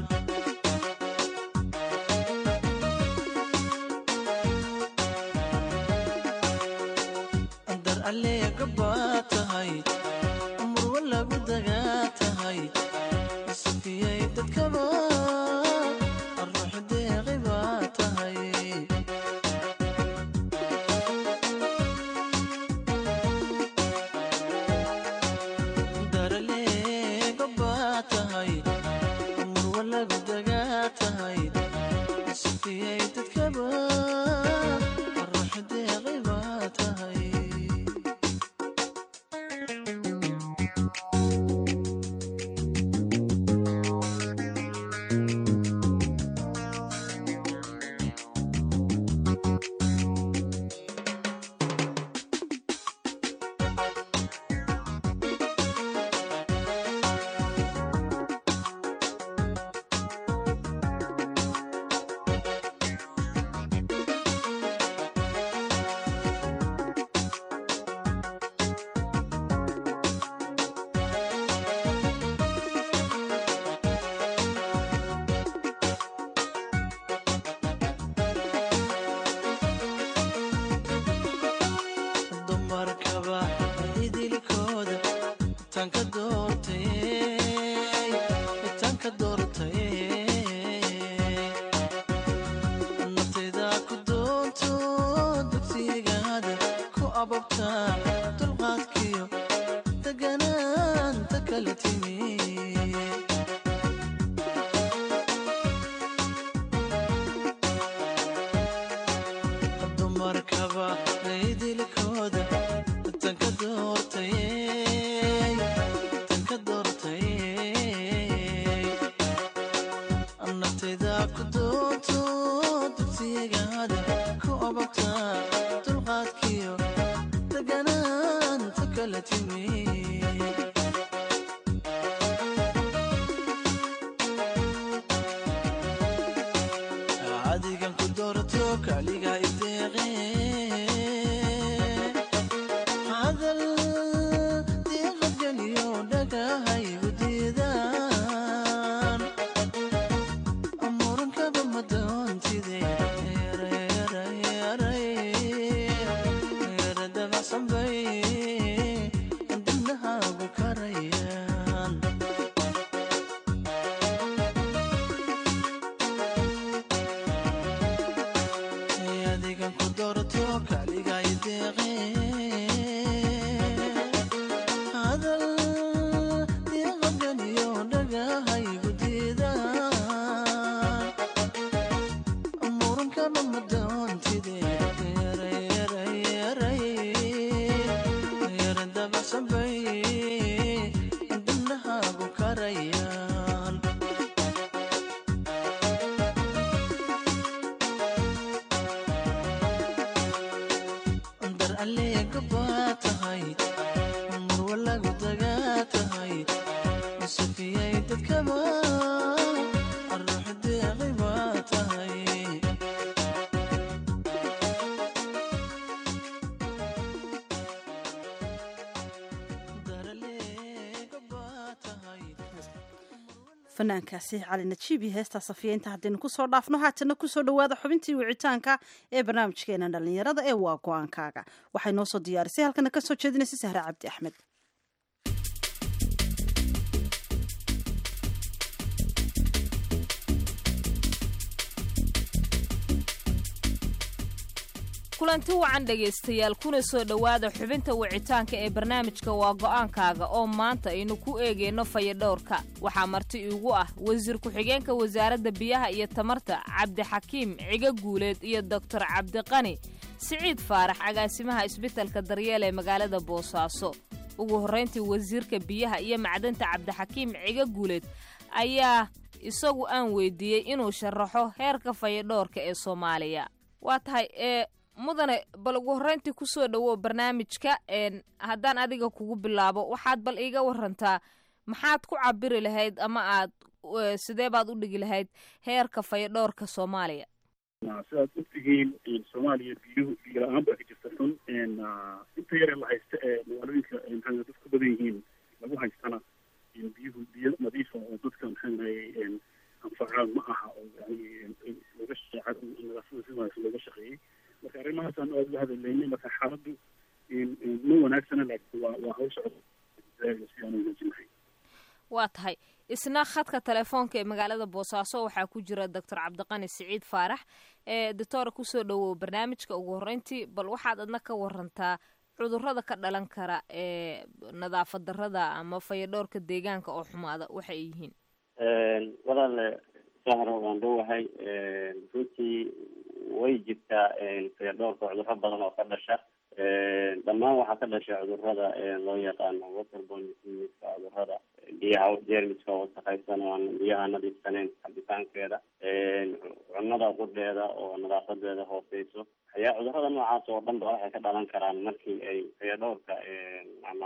dar alleega baa tahay murwa lagu dagaa tahay safiyay dadkaba ruux deeqi baa tahay dar alleega baa tahay murwa lagu dagaa tahay safiyay dadkaba ruux deeqi baa tahay dumarkaba idilkooda tanka doortay tanka doortay naftayda ku doonto dugsigaada ku ababta dulqaadkiyo deganaanta kala timi dumarkaba idilkooda tanka doortay tanka doortay naftayda ku doonto dugsigaada ku ababta dulqaadkiyo deganaanta kala timi adigan ku doorto kaliga ideeqe hadal diiqad dhagahaygu diidaan murunkana madoontide yara dabacsan bay dibnahaagu karayaan dar aleega baa tahay murwalagu dagaa tahay safiyay dadkaba ruux deeqay baa tahay fanaankaasi cali najiib iyo heestaa safiya inta haddaynu kusoo dhaafno haatana kusoo dhowaada xubintii wicitaanka ee barnaamijkeena dhallinyarada ee waa go-aankaaga waxay noo soo diyaarisay halkana ka soo jeedinaysa sahre cabdi axmed kulanti wacan dhegaystayaal kuna soo dhowaada xubinta wicitaanka ee barnaamijka waa go'aankaaga oo maanta aynu ku eegayno fayadhowrka waxaa marti iigu ah wasiir ku-xigeenka wasaaradda biyaha iyo tamarta cabdixakiim ciga guuleed iyo doktor cabdiqani siciid faarax agaasimaha isbitalka daryeel ee magaalada boosaaso ugu horrayntii wasiirka biyaha iyo macdanta cabdixakiim ciga guuleed ayaa isagu aan weydiiyey inuu sharaxo heerka fayadhowrka ee soomaaliya waa tahay ee mudane bal ugu horrayntii kusoo dhowow barnaamijka haddaan adiga kugu bilaabo waxaad bal iiga warantaa maxaad ku cabiri lahayd ama aad sidee baad u dhigi lahayd heerka fayadhowrka soomaaliya sidaad ogtihiin soomaaliya biyuhu biyo la-aan baa ka jirta xun inta yare la haysta ee magaalooyinka maxaa dad ku badan yihiin lagu haystana biyuhu biyo nadiifa oo dadka maxaa anfacaan ma aha oo yani looga shaqeeca nadaafada si wanaagsan looga shaqeeyey marka arrimahaasaan aada uga hadalaynay marka xaaladdu ma wanaagsana laakiin waa waa hawl socod si aan wanaajin lahayn waa tahay isna khadka telefoonka ee magaalada boosaaso waxaa ku jira doctor cabdiqani siciid faarax ee doctora kusoo dhowow barnaamijka ugu horreyntii bal waxaad adna ka warantaa cudurrada ka dhalan kara ee nadaafad darrada ama fayadhowrka deegaanka oo xumaada waxay yihiin walaale sahro waan dhowahay runtii way jirtaa fayadhowrka cudurro badan oo ka dhasha dhammaan waxaa ka dhasha cudurrada loo yaqaano waterborne diseaseska cudurrada biyaha jeermiska wasaqaysan oo aan biyaha nadiifsaneyn cabitaankeeda cunnada qudheeda oo nadaafadeeda hooseyso ayaa cudurrada noocaas oo dhan ba waxay ka dhalan karaan markii ay fayadhowrka ama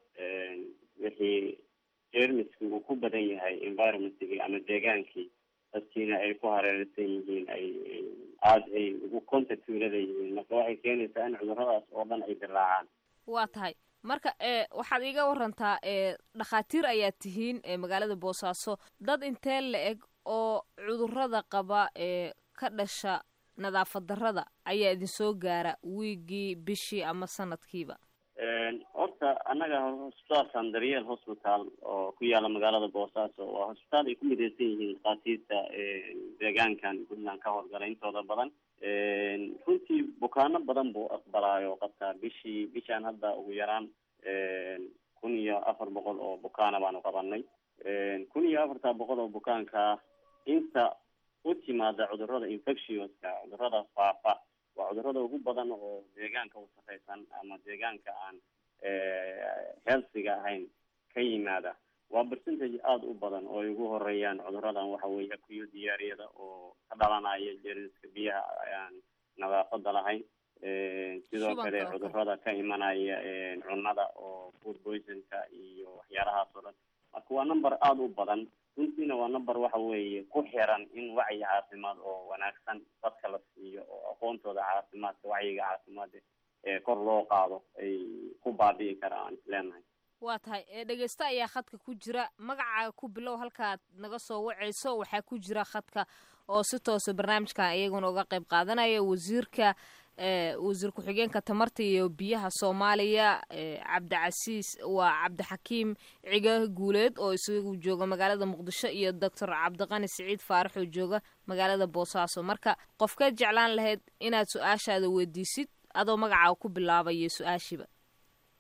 wixii jeermiski uu ku badan yahay environmentkii ama deegaankii dadkiina ay ku hareeraysan yihiin ay aada ay ugu contact ulada yihiin marka waxay keenaysaa in cudurradaas oo dhan ay dilaacaan waa tahay marka e waxaad iiga warantaa e dhakhaatiir ayaad tihiin ee magaalada boosaaso dad intee la eg oo cudurrada qaba ee ka dhasha nadaafad darrada ayaa idinsoo gaara wiigii bishii ama sanadkiiba horta annaga hosbitaalkan daryeel hospital oo ku yaala magaalada boosaaso waa hosbitaal ay ku mideysan yihiin dhakhaatiirta deegaankan puntland ka howlgala intooda badan runtii bukaano badan buu aqbalaayo qabtaa bishii bishaan hadda ugu yaraan kun iyo afar boqol oo bukaana baanu qabanay kun iyo afartaa boqol oo bukaanka inta u timaada cudurrada infectionska cudurrada faafa waa cudurrada ugu badan oo deegaanka wasaqaysan ama deegaanka aan healthiga ahayn ka yimaada waa percentage aada u badan oo ay ugu horeeyaan cudurradan waxa weeye akuyo diyaariyada oo ka dhalanaya jeermiska biyaha aan nadaafada lahayn sidoo kale cudurrada ka imanaya cunnada oo food poisonka iyo waxyaalahaas oo dhan marka waa number aada u badan runtiina waa number waxa weeye ku xiran in wacyi caafimaad oo wanaagsan dadka la siiyo oo aqoontooda caafimaadka wacyiga caafimaadka ee kor loo qaado ay ku baabi'i karaan aan isleenahay waa tahay ee dhegeysto ayaa khadka ku jira magacaaga ku bilow halkaad naga soo wacayso waxaa ku jira khadka oo si toosa barnaamijkan iyaguna uga qayb qaadanaya wasiirka wasiir ku-xigeenka tamarta iyo biyaha soomaaliya cabdicasiis waa cabdixakiim ciga guuleed oo isagu jooga magaalada muqdisho iyo doctor cabdiqani siciid faarax oo jooga magaalada boosaaso marka qofkeed jeclaan lahayd inaad su-aashaada weydiisid adoo magacaaga ku bilaabayo su-aashiiba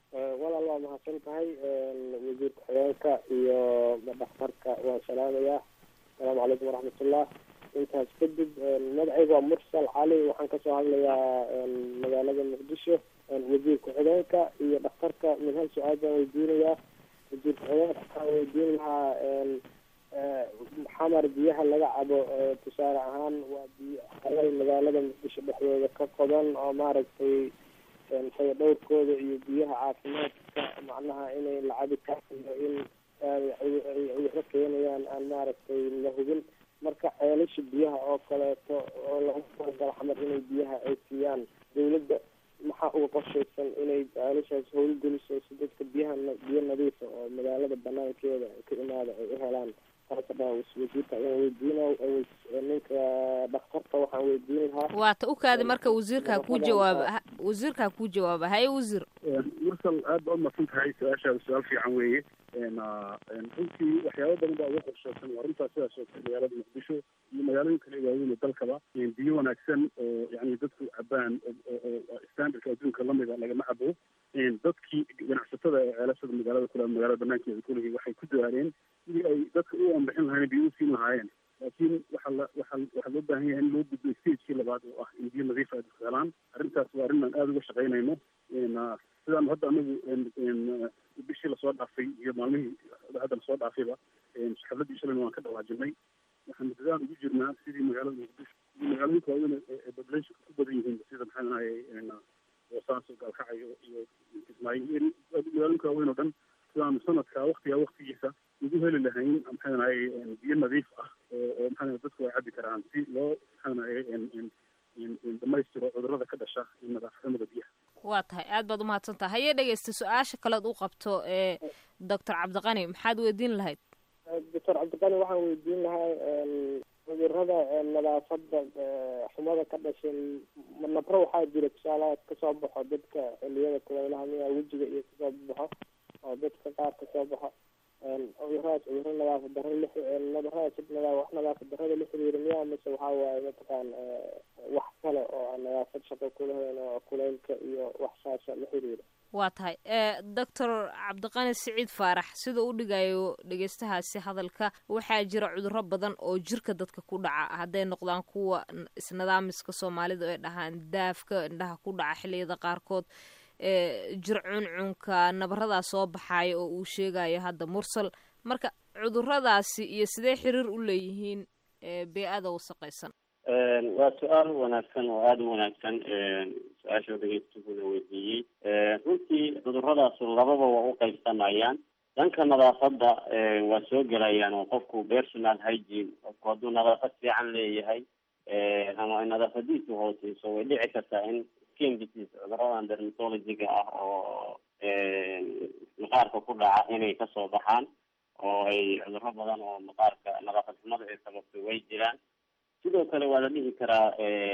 walaal waa mahadsan tahay wasiir ku-xigeenka iyo dhakhtarka waan salaamayaa asalaamu calaykum waraxmatullah intaas kadib magacayga waa mursal cali waxaan kasoo hadlayaa magaalada muqdisho wasiir ku-xigeenka iyo dhakhtarka mid hal su-aal baan weydiinayaa wasiir ku-xigeenka waxaan weydiin lahaa xamar biyaha laga cabo tusaale ahaan waa biyo xalay magaalada muqdisho dhexdooda ka qodan oo maaragtay faya dhowrkooda iyo biyaha caafimaadka macnaha inay la cabi karo in cudurro keenayaan aan maaragtay la hubin marka ceelasha biyaha oo kaleeto oo lagu talagalo xamar inay biyaha ay siiyaan dawladda maxaa uga qorshaysan inay ceelashaas howlgeliso si dadka biyaha biyo nadiifa oo magaalada banaankeeda ka imaada ay u helaan wasiirka ayaan weydiina ninka dhakhtarka waxaan weydiin lahaa waata u kaadi marka wasiirkaa kuu jawaaba wasiirkaa kuu jawaaba haye wasiir mursal aad baa umadsan tahay su-aashaada su-aal fiican weeye runtii waxyaaba badan baa uga qorshaysan waa runtaa sidaas oo kale magaalada muqdisho iyo magaalooyin kale waaweyn oo dalkaba biyo wanaagsan oo yani dadku cabaan oo standardka adduunka lamida lagama cabo dadkii ganacsatada ee ceelashada magaalada kule magaalada banaankeeda kulihii waxay ku dadaaleen sidii ay dadka u anbixin lahayen biyo u siin lahaayeen laakiin waxaa la waxaa waxaa loo baahan yahay in loo gudbo stagekii labaad oo ah in biyo nadiif ay dadku helaan arrintaas waa arrin aan aada uga shaqaynayno sidaan hadda anagu bishii lasoo dhaafay iyo maalmihii hadda lasoo dhaafayba xafladii shalayna waan ka dhawaajinay waxaanu dadaan ugu jirnaa sidii magaalada muqdisho iyo magaalooyinka waaweyn ee populationka ku badan yihiin sida maxaa nahay boosaaso gaalkacyo iyo kismaayo magaalooyinka waaweyn oo dhan sidaanu sanadka waktiga waktigiisa ugu heli lahayn maxaa nahay biyo nadiif ah oo oo maxaa dadku ay cabi karaan si loo maxaa nahay dhamaystiro cudurrada ka dhasha nadaafadnimada biyaha waa tahay aad baad umahadsan tahay hayee dhegeysta su-aasha kalead u qabto ee doctor cabdiqani maxaad weydiin lahayd doctor cabdiqani waxaan weydiin lahaa cudurrada nadaafada xumada ka dhashay nabro waxaa jira tusaalaha kasoo baxo dadka xiliyada kulaylaha miya wejiga iyo kasoo baxo oo dadka qaar kasoo baxo cuduradaas cuduro nadaafad daro nadaradaas wax nadaafad darada la xiriira miya mise waxaa waaye mataqaan wax kale oo aan nadaafad shaqo kulahayn oo kulaylka iyo wax saasa la xiriira waa tahay doctor cabdiqani siciid faarax sida u dhigayo dhegeystahaasi hadalka waxaa jira cuduro badan oo jirka dadka ku dhaca hadday noqdaan kuwa isnidaamiska soomaalida ay dhahaan daafka indhaha ku dhaca xiliyada qaarkood jir cuncunka nabaradaa soo baxaaya oo uu sheegayo hadda mursal marka cuduradaasi iyo sidee xiriir u leeyihiin bee-ada wasaqaysan waa su-aal wanaagsan oo aada u wanaagsan su-aasha dhegeystuhuna weydiiyey runtii cuduradaas lababa waa u qaybsamayaan dhanka nadaafadda waa soo gelayaan oo qofku personal hygiene qofku hadduu nadaafad fiican leeyahay ama nadaafadiisu hooseyso way dhici kartaa in skin disease cuduradan dermatologiga ah oo maqaarka ku dhaca inay kasoo baxaan oo ay cuduro badan oo maqaarka nadaafad xumada ay sababto way jiraan sidoo kale waa la dhihi karaa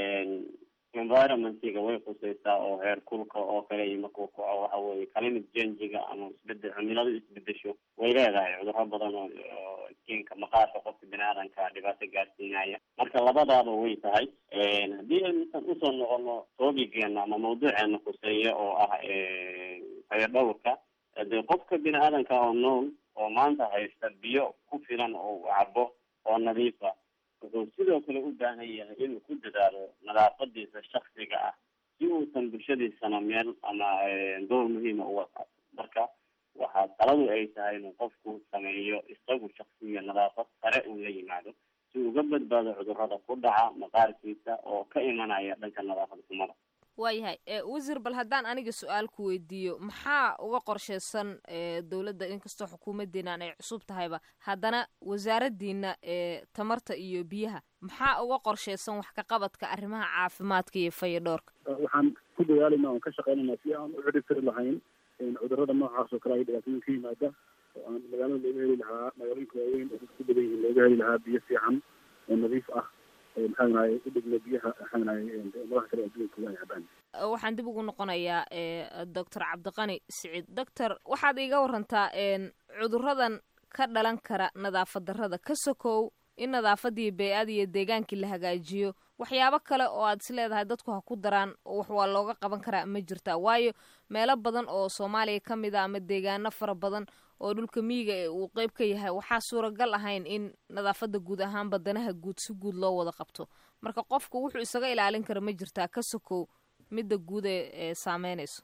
environmentiga way khuseysaa oo heer kulka oo kale iyo markuu kaco waxa weye climate changiga ama isbedel cimiladu isbedesho way leedahay cuduro badan oo skinka maqaarka qofka biniaadanka dhibaato gaarsiinaya marka labadaaba way tahay haddii aynusan usoo noqono toobigeena ama mawduuceena khuseeya oo ah hayo dhowrka dee qofka biniaadanka oo nool oo maanta haysta biyo ku filan oo u cabo oo nadiifa wuxuu sidoo kale u baahan yahay inuu ku dadaalo nadaafadiisa shaksiga ah si uusan bulshadiisana meel ama door muhiima uga qaato marka waxaa taladu ay tahay inuu qofku sameeyo isagu shaksiga nadaafad sare uu la yimaado si uga badbaado cudurada ku dhaca maqaarkiisa oo ka imanaya dhanka nadaafad xumada waayahay wasiir bal haddaan aniga su-aal ku weydiiyo maxaa uga qorsheysan dowladda inkastoo xukuumadeenan ay cusub tahayba haddana wasaaradiina tamarta iyo biyaha maxaa uga qorsheysan wax ka qabadka arrimaha caafimaadka iyo fayadhoorka waxaan ku dadaalayna oon ka shaqeynayna si aan u ciribtiri lahayn cudurada noocaas oo kale ay dhibaatooyin ka yimaada oo aan magaalada looga heli lahaa magaalooyinka waaweyn oo dadku ku badan yihiin looga heli lahaa biyo fiican oo nadiif ah maxaanahay u dhigno biyaha maxaanahay madaxa kale adduunka ay cabaan waxaan dib ugu noqonayaa doctor cabdiqani siciid doctor waxaad iiga warantaa cuduradan ka dhalan kara nadaafad darrada ka sokow in nadaafadii bey-ada iyo deegaankii la hagaajiyo waxyaabo kale oo aad is leedahay dadku ha ku daraan wax waa looga qaban karaa ma jirta waayo meelo badan oo soomaaliya ka mid a ama deegaano fara badan oo dhulka miyiga ee uu qeyb ka yahay waxaa suuragal ahayn in nadaafadda guud ahaan badanaha guud si guud loo wada qabto marka qofku wuxuu isaga ilaalin kara ma jirtaa ka sokow midda guud ee ee saameynayso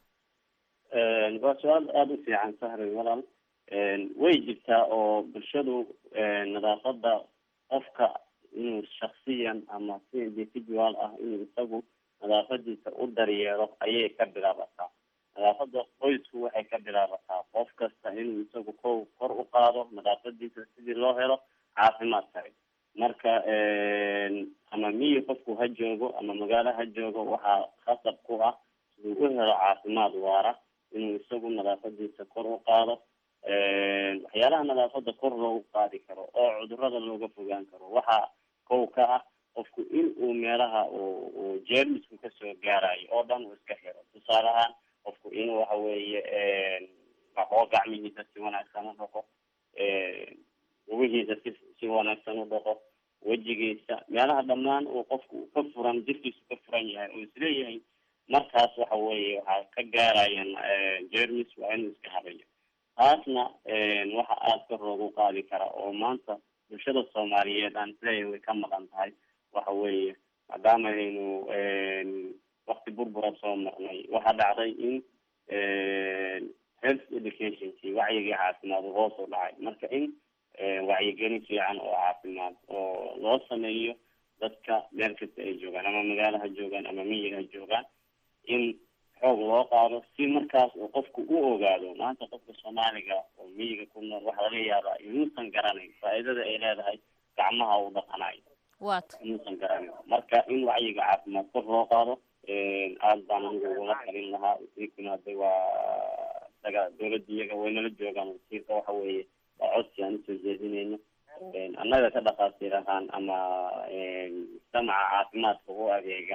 waa su-aal aada u fiican sahri walaal way jirtaa oo bulshadu nadaafadda qofka inuu shaksiyan ama si individual ah inuu isagu nadaafadiisa u daryeelo ayay ka bilaabataa nadaafada qoysku waxay ka bilaabataa qof kasta inuu isagu ko kor u qaado nadaafadiisa sidii loo helo caafimaad sare marka ama miyi qofku ha joogo ama magaalo ha joogo waxaa khasab ku ah siduu u helo caafimaad waara inuu isagu nadaafadiisa kor u qaado waxyaalaha nadaafada kor loogu qaadi karo oo cudurada looga fogaan karo waxaa kow ka ah qofku in uu meelaha uu jeermisku kasoo gaarayo oo dhan uu iska xiro tusaale ahaan qofku inuu waxa weeye oo gacmihiisa si wanaagsan u dhaqo lugihiisa si si wanaagsan u dhaqo wejigiisa meelaha dhammaan uu qofku ka furan jirkiisu ka furan yahay oo isleeyahay markaas waxa weeye waxaa ka gaarayan jermis waa inuu iska habayo taasna waxa aada kor loogu qaadi kara oo maanta bulshada soomaaliyeed aan isleeyahay way ka maqan tahay waxa weeye maadaama aynu wakti burbura soo marnay waxaa dhacday in health educationkii wacyigii caafimaad uu hoos u dhacay marka in wacyigelin fiican oo caafimaad oo loo sameeyo dadka meel kasta ay joogaan ama magaalo ha joogaan ama miyiga ha joogaan in xoog loo qaado si markaas uu qofku u ogaado maanta qofka soomaaliga oo miyiga ku nool waxaa laga yaabaa inuusan garanayn faa'iidada ay leedahay gacmaha uu dhaqanayo waata inuusan garanayn marka in wacyiga caafimaad kor loo qaado aada baan anigu ugula talin lahaa wasiirkuna hadda waa isaga dawladda iyaga waynala joogaan wasiirka waxa weeye waa codsi aan usoo jeedinayno annaga ka dhakhaatiir ahaan ama mujtamaca caafimaadka u adeega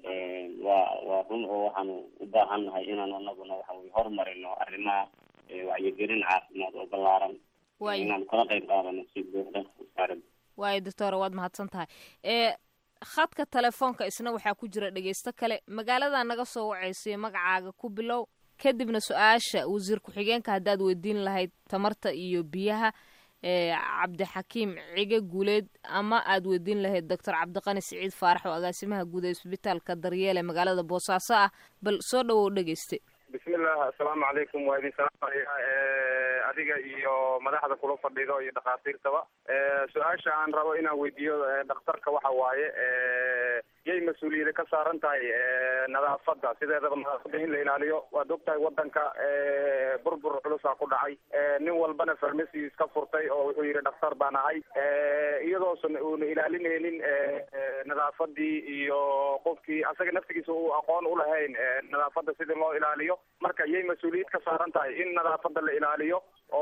waa waa run oo waxaanu u baahan nahay inaan anaguna waxa weye horumarino arrimaha wacyigelin caafimaad oo ballaaran Waayo. inaan kala qayb qaadano si buuxda wasaaradda waayo doctora waad mahadsan tahay ee khadka telefoonka isna waxaa ku jira dhegeysto kale magaalada naga soo wacaysiyo magacaaga ku bilow kadibna su-aasha wasiir ku-xigeenka haddaad weydiin lahayd tamarta iyo biyaha ee cabdixakiim cige guuleed ama aad weydiin lahayd doctor cabdiqani siciid faarax oo agaasimaha guud ee isbitaalka daryeele magaalada boosaaso ah bal soo dhawow dhegeyste bismillah assalaamu calaykum waa idin salaamaya eh, adiga iyo madaxda kula fadhido iyo dhakhaatiirtaba Eh, su-aasha aan rabo inaan weydiiyo eh, dhakhtarka waxa waaye eh, yay mas-uuliyada ka saaran tahay eh, nadaafadda sideedaba nadaafadda in la ilaaliyo waad ogtahay wadanka eh, burbur culusaa ku dhacay Eh, nin walbana farmasi iska furtay oo wuxuu yidhi dhakhtar baan ahay Eh, iyadoosan uuna ilaalinaynin eh, eh, nadaafadii iyo qofkii asaga naftigiisa uu aqoon u lahayn eh, nadaafadda sidii loo ilaaliyo marka yay mas-uuliyad ka saaran tahay in nadaafadda la ilaaliyo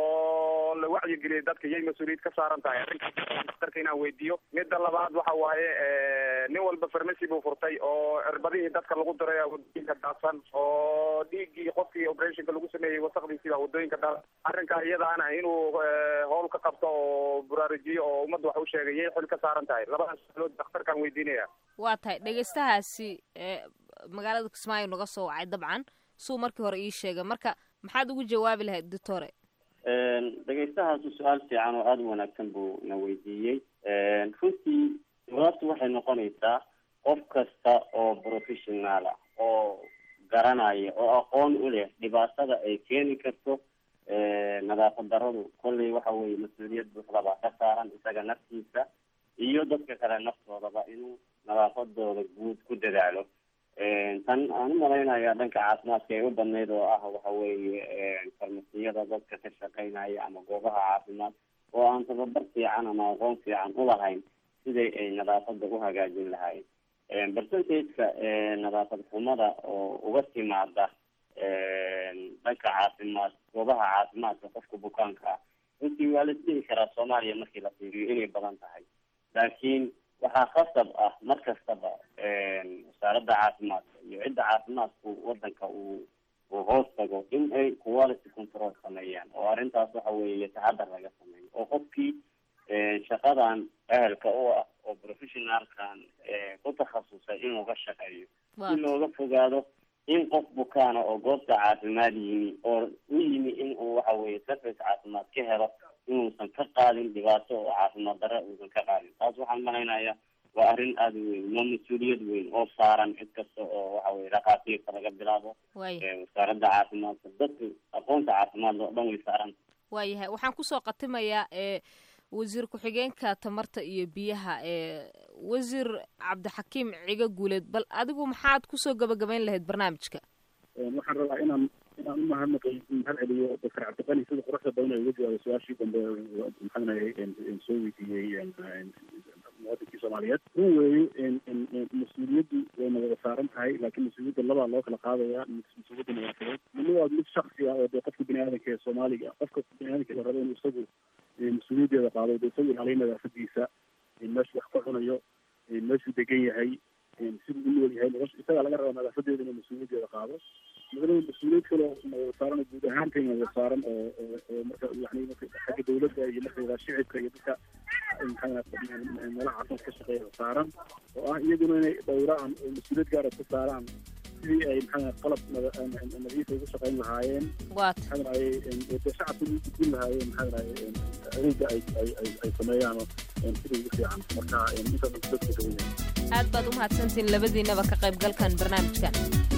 oo la wacyigeliyo dadka yay mas-uuliyad ka saaran tahay arrinkaas dhakhtarka inaan weydiiyo midda labaad waxa waaye eh, nin walba farmasi buu furtay oo cirbadihii dadka lagu diray aa wadooyinka daadsan oo dhiiggii qofkii operationka lagu sameeyey wasaqdiisii baa wadooyinka daadsan arrinkaa iyadaana inuu eh, howl ka qabto oo buraarujiyo oo ummadda wax u sheegay yay xil ka saaran tahay labadaas sualood dhakhtarkaan weydiinaya waa tahay dhegeystahaasi ee magaalada kismaayo naga soo wacay dabcan suu markii hore ii sheegay marka maxaad ugu jawaabi lahayd doctore dhegeystahaasi su-aal fiican oo aada u wanaagsan buu na weydiiyey runtii jawaabtu waxay noqonaysaa qof kasta oo professional ah oo garanaya oo aqoon u leh dhibaatada ay keeni karto nadaafad daradu kolley waxa weeye mas-uuliyad buuxda baa ka saaran isaga naftiisa iyo dadka kale naftoodaba inuu nadaafadooda guud ku dadaalo tan aan u malaynayaa dhanka caafimaadka ay u badnayd oo ah waxa weeye farmasiyada dadka ka shaqeynaya ama goobaha caafimaad oo aan tababar fiican ama aqoon fiican ulahayn siday ay nadaafada u hagaajin lahaayeen percentageka nadaafad xumada oo uga timaada dhanka caafimaad goobaha caafimaadka qofka bukaanka ah runtii waa la isdhihi karaa soomaaliya markii la fiiriyo inay badan tahay laakiin waxaa khasab ah mar kastaba wasaaradda caafimaadka iyo cidda caafimaadku wadanka uu uu hoos tago in ay quality control sameeyaan oo arrintaas waxa weeye taxadar laga sameeyo oo qofkii shaqadan ehelka u ah oo professionaalkan ku takhasusay inuu ka shaqeeyo si looga fogaado in qof bukaana oo goobta caafimaad yimi oo u yimi in uu waxa weye service caafimaad ka helo inuusan ka qaadin dhibaato oo caafimaad darre uusan ka qaadin taas waxaan malaynayaa waa arrin aada u weyn waa mas-uuliyad weyn oo saaran cid kasta oo waxa weye dhakhaatiirta laga bilaabo wasaaradda caafimaadka dadka aqoonta caafimaad oo dhan way saaran waayahay waxaan kusoo qatimayaa ee wasiir ku-xigeenka tamarta iyo biyaha ee wasiir cabdixakiim ciga guuleed bal adigu maxaad kusoo gabagabayn lahayd barnaamijka waxaan rabaa inaan inaan u mahadnaqay mahad celiyo doctor cabdiqani sida quruxda badan ay uga jawaabay su-aashii dambe maxaanay soo weydiiyey muwadinkii soomaaliyeed run weeye mas-uuliyaddu wayna wada saaran tahay laakiin mas-uuliyadda labaa loo kala qaadaya mas-uuliyadda nadaafadeed midna waa mid shaksi ah oo dee qofka bini aadanka ee soomaaliga qofka bini aadanka la rabo inuu isagu mas-uuliyaddeeda qaado dee isagu ilaaliyo nadaafadiisa meeshuu wax ka cunayo meeshuu degan yahay siduu u nool yahay nolosha isagaa laga rabaa nadaafadeeda inuu mas-uuliyaddeeda qaado midna mas-uuliyad kale oo saaran guud ahaantayna wada saaran oo oo marka yani marka xagga dawladda iyo marka shicibka iyo dadka maxaa meelaha caafimaad ka shaqeeya saaran oo ah iyaguna inay dhowraan oo mas-uuliyad gaara ku saaraan sidii ay maxaa qalab nadiifa ugu shaqayn lahaayeen maxaa dhahay de shacabka ugu gudbin lahaayeen maxaa dhahay adeega ay ay ay ay sameeyaan sida ugu fiican marka intaas dadka dawayaa aad baad u mahadsantihiin labadiinaba ka qaybgalkan barnaamijkan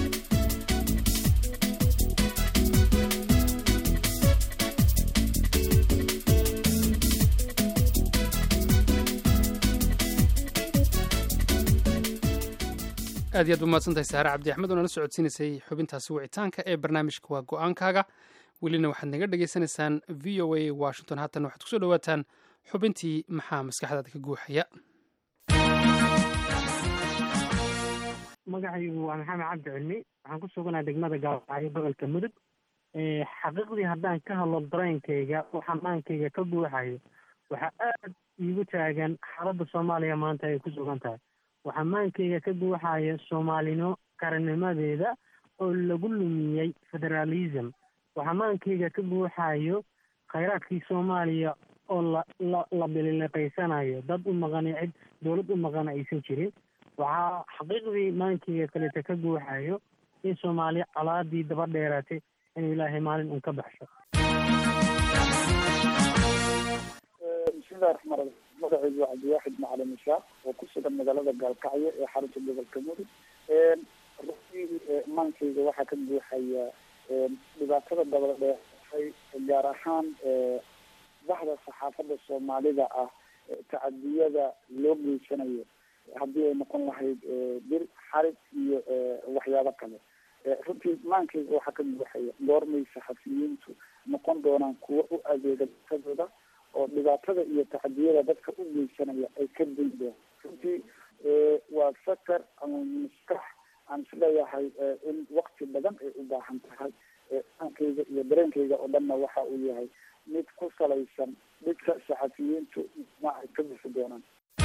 aad iyo aad umahadsantahay saare cabdi axmed oo nala socodsiinaysay xubintaasi wicitaanka ee barnaamijka waa go-aankaaga welina waxaad naga dhagaysanaysaan v o a washington haatan waxaad kusoo dhawaataan xubintii maxaa maskaxdaada ka guuxaya magacaygu waa maxamed cabdi cilmi waxaan ku suganaa degmada gaalacyo gobolka mudug xaqiiqdii haddaan ka hadlo dareenkayga oo xamaankayga ka guuxayo waxaa aad iigu taagan xaaladda soomaaliya maanta ay ku sugan tahay waxaa maankayga ka guuxaya soomaalino qarannimadeeda oo lagu lumiyey federaalism waxaa maankayga ka guuxayo khayraadkii soomaaliya oo la la la bilileqaysanayo dad u maqani cid dowlad u maqana aysan jirin waxaa xaqiiqdii maankayga kaleta ka guuxayo in soomaaliya colaadii daba dheeratay inuu ilaahay maalin un ka baxsho bismillahi raxmaan raxiim magacaygu waa cabdiwaaxid macalin ishaaq oo ku sugan magaalada gaalkacyo ee xarunta gobolka mudug runtii maankayga waxaa ka buuxaya dhibaatada dabada dheeratay gaar ahaan bahda saxaafadda soomaalida ah tacadiyada loo geysanayo haddii ay noqon lahayd bir xarig iyo waxyaabo kale runtii maankayga waxaa ka buuxaya goormay saxafiyiintu noqon doonaan kuwo u adeega dadkadooda oo dhibaatada iyo tacadiyada dadka u geysanaya ay ka daydaan runtii waa fakar ama maskax aan isleeyahay in wakti badan ay u baahan tahay maankayga iyo dareenkayga oo dhanna waxa uu yahay mid ku salaysan midka saxafiyiintu ma ay ka bixi doonaan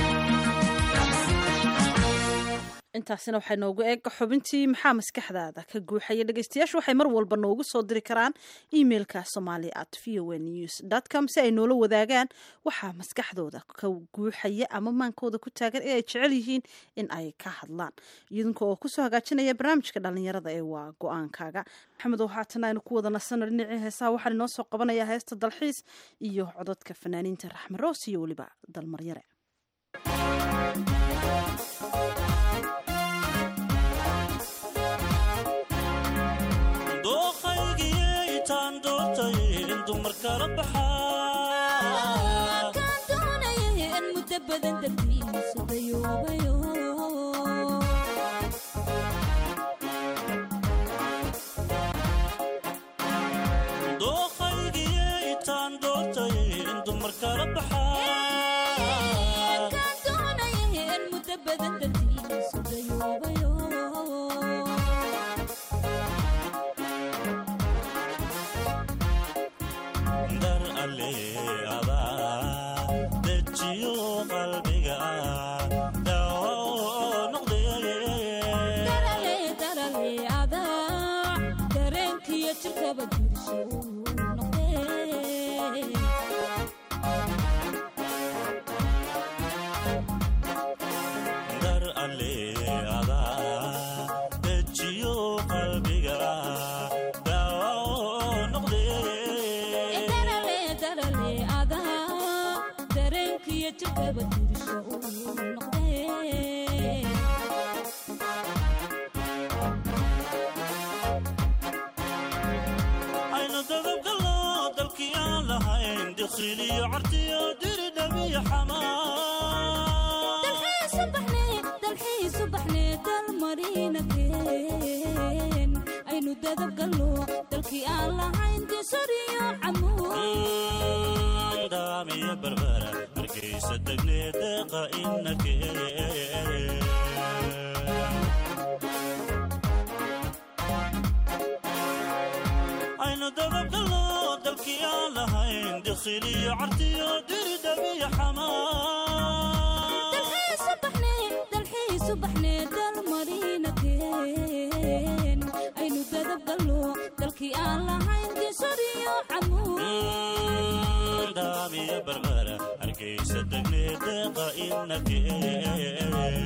intaasina waxay noogu eeg xubintii maxaa maskaxdaada ka guuxaya dhegeystayaashu waxay mar walba noogu soo diri karaan emailka somali at v o news dot com si ay noola wadaagaan waxaa maskaxdooda ka guuxaya ama maankooda ku taagan ee ay jecel yihiin in ay ka hadlaan idinka oo kusoo hagaajinaya barnaamijka dhalinyarada ee waa go-aankaaga maxamedow haatan aynu ku wada nasano dhinacii heesaha waxaan inoo soo qabanayaa heesta dalxiis iyo cododka fanaaniinta raxme roos iyo weliba dalmaryare iyo jirkaba tirisho uu noqdee aynu dadabgalno dalkii aan lahayn diqsiliyo cartiyo diridhabiyo dalxiisu baxnee dalmarinakeen aynu dadabgalno dalkii aan lahayn disoriyo camuud daamiyo barbara markaysa degnee deeqa inakee aynu dadabgalno dalkii aan lahayn diqsiliyo cartiyo diridhabiyo dalxiisu baxnee dalmarinakeen aynu dadabgalno dalkii aan lahayn disoriyo camuud daamiyo barbara hargeysa degnee deeqa inakee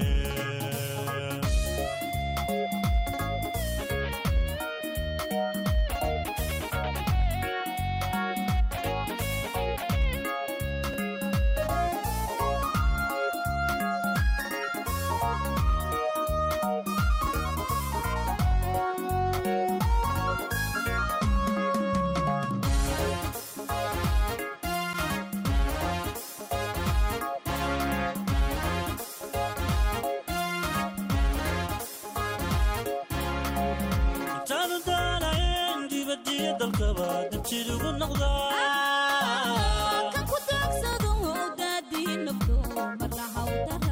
intaanu daalayn dibadiyo dalkaba dibjid ugu noqdaa kan ku daagsado daadii nafto marna hawdara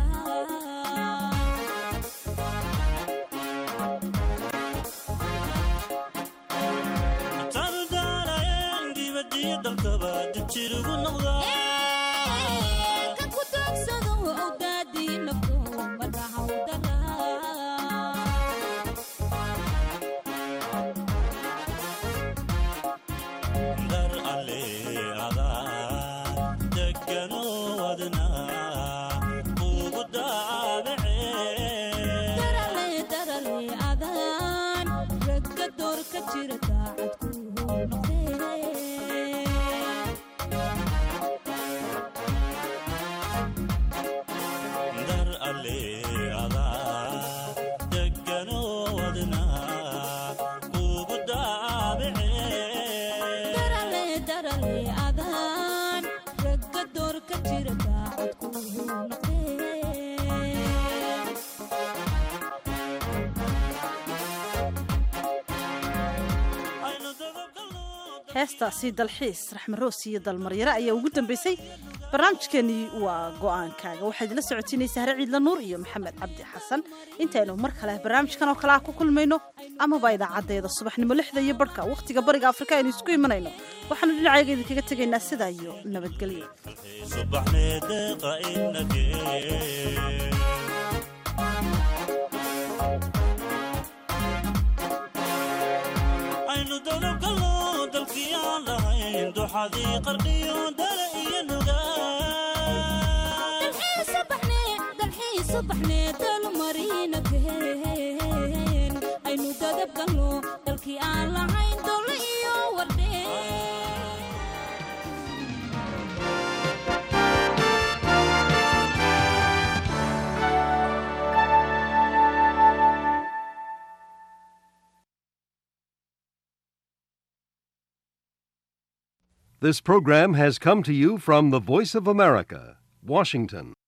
intaanu daalayn dibadiyo dalkaba dibjid ugu noqdaa kan ku daagsado daadii nafto marna hawdara dar alle adaa degano wadna ugu daabacee darale darale adaan ragga door ka jira daacadku noqdee dar alle adaa degano wadna ugu daabacee darale darale adaan ragga door ka jira daacadku noqdee heestaasi dalxiis raxmaroos iyo dalmaryare ayaa ugu dambeysay barnaamijkeenii waa go-aankaaga waxaa idinla socotiinaysa hare ciidla nuur iyo maxamed cabdi xasan intaynu mar kale barnaamijkan oo kale ah ku kulmayno amaba idaacaddeeda subaxnimo lixda iyo barhka wakhtiga bariga afrika aynu isku imanayno waxaanu dhinacayga idinkaga tegaynaa sidaa iyo nabadgelyo subaxnee deeqa inakee aynu dadabgalno dalkii aan lahayn duxadii qarqiyo dale iyo dalxiisu baxnee dalxiisu baxnee dalmarinakeen aynu dadabgalno dalkii aan lahayn dowle iyo wardhee This program has come to you from the Voice of America, Washington.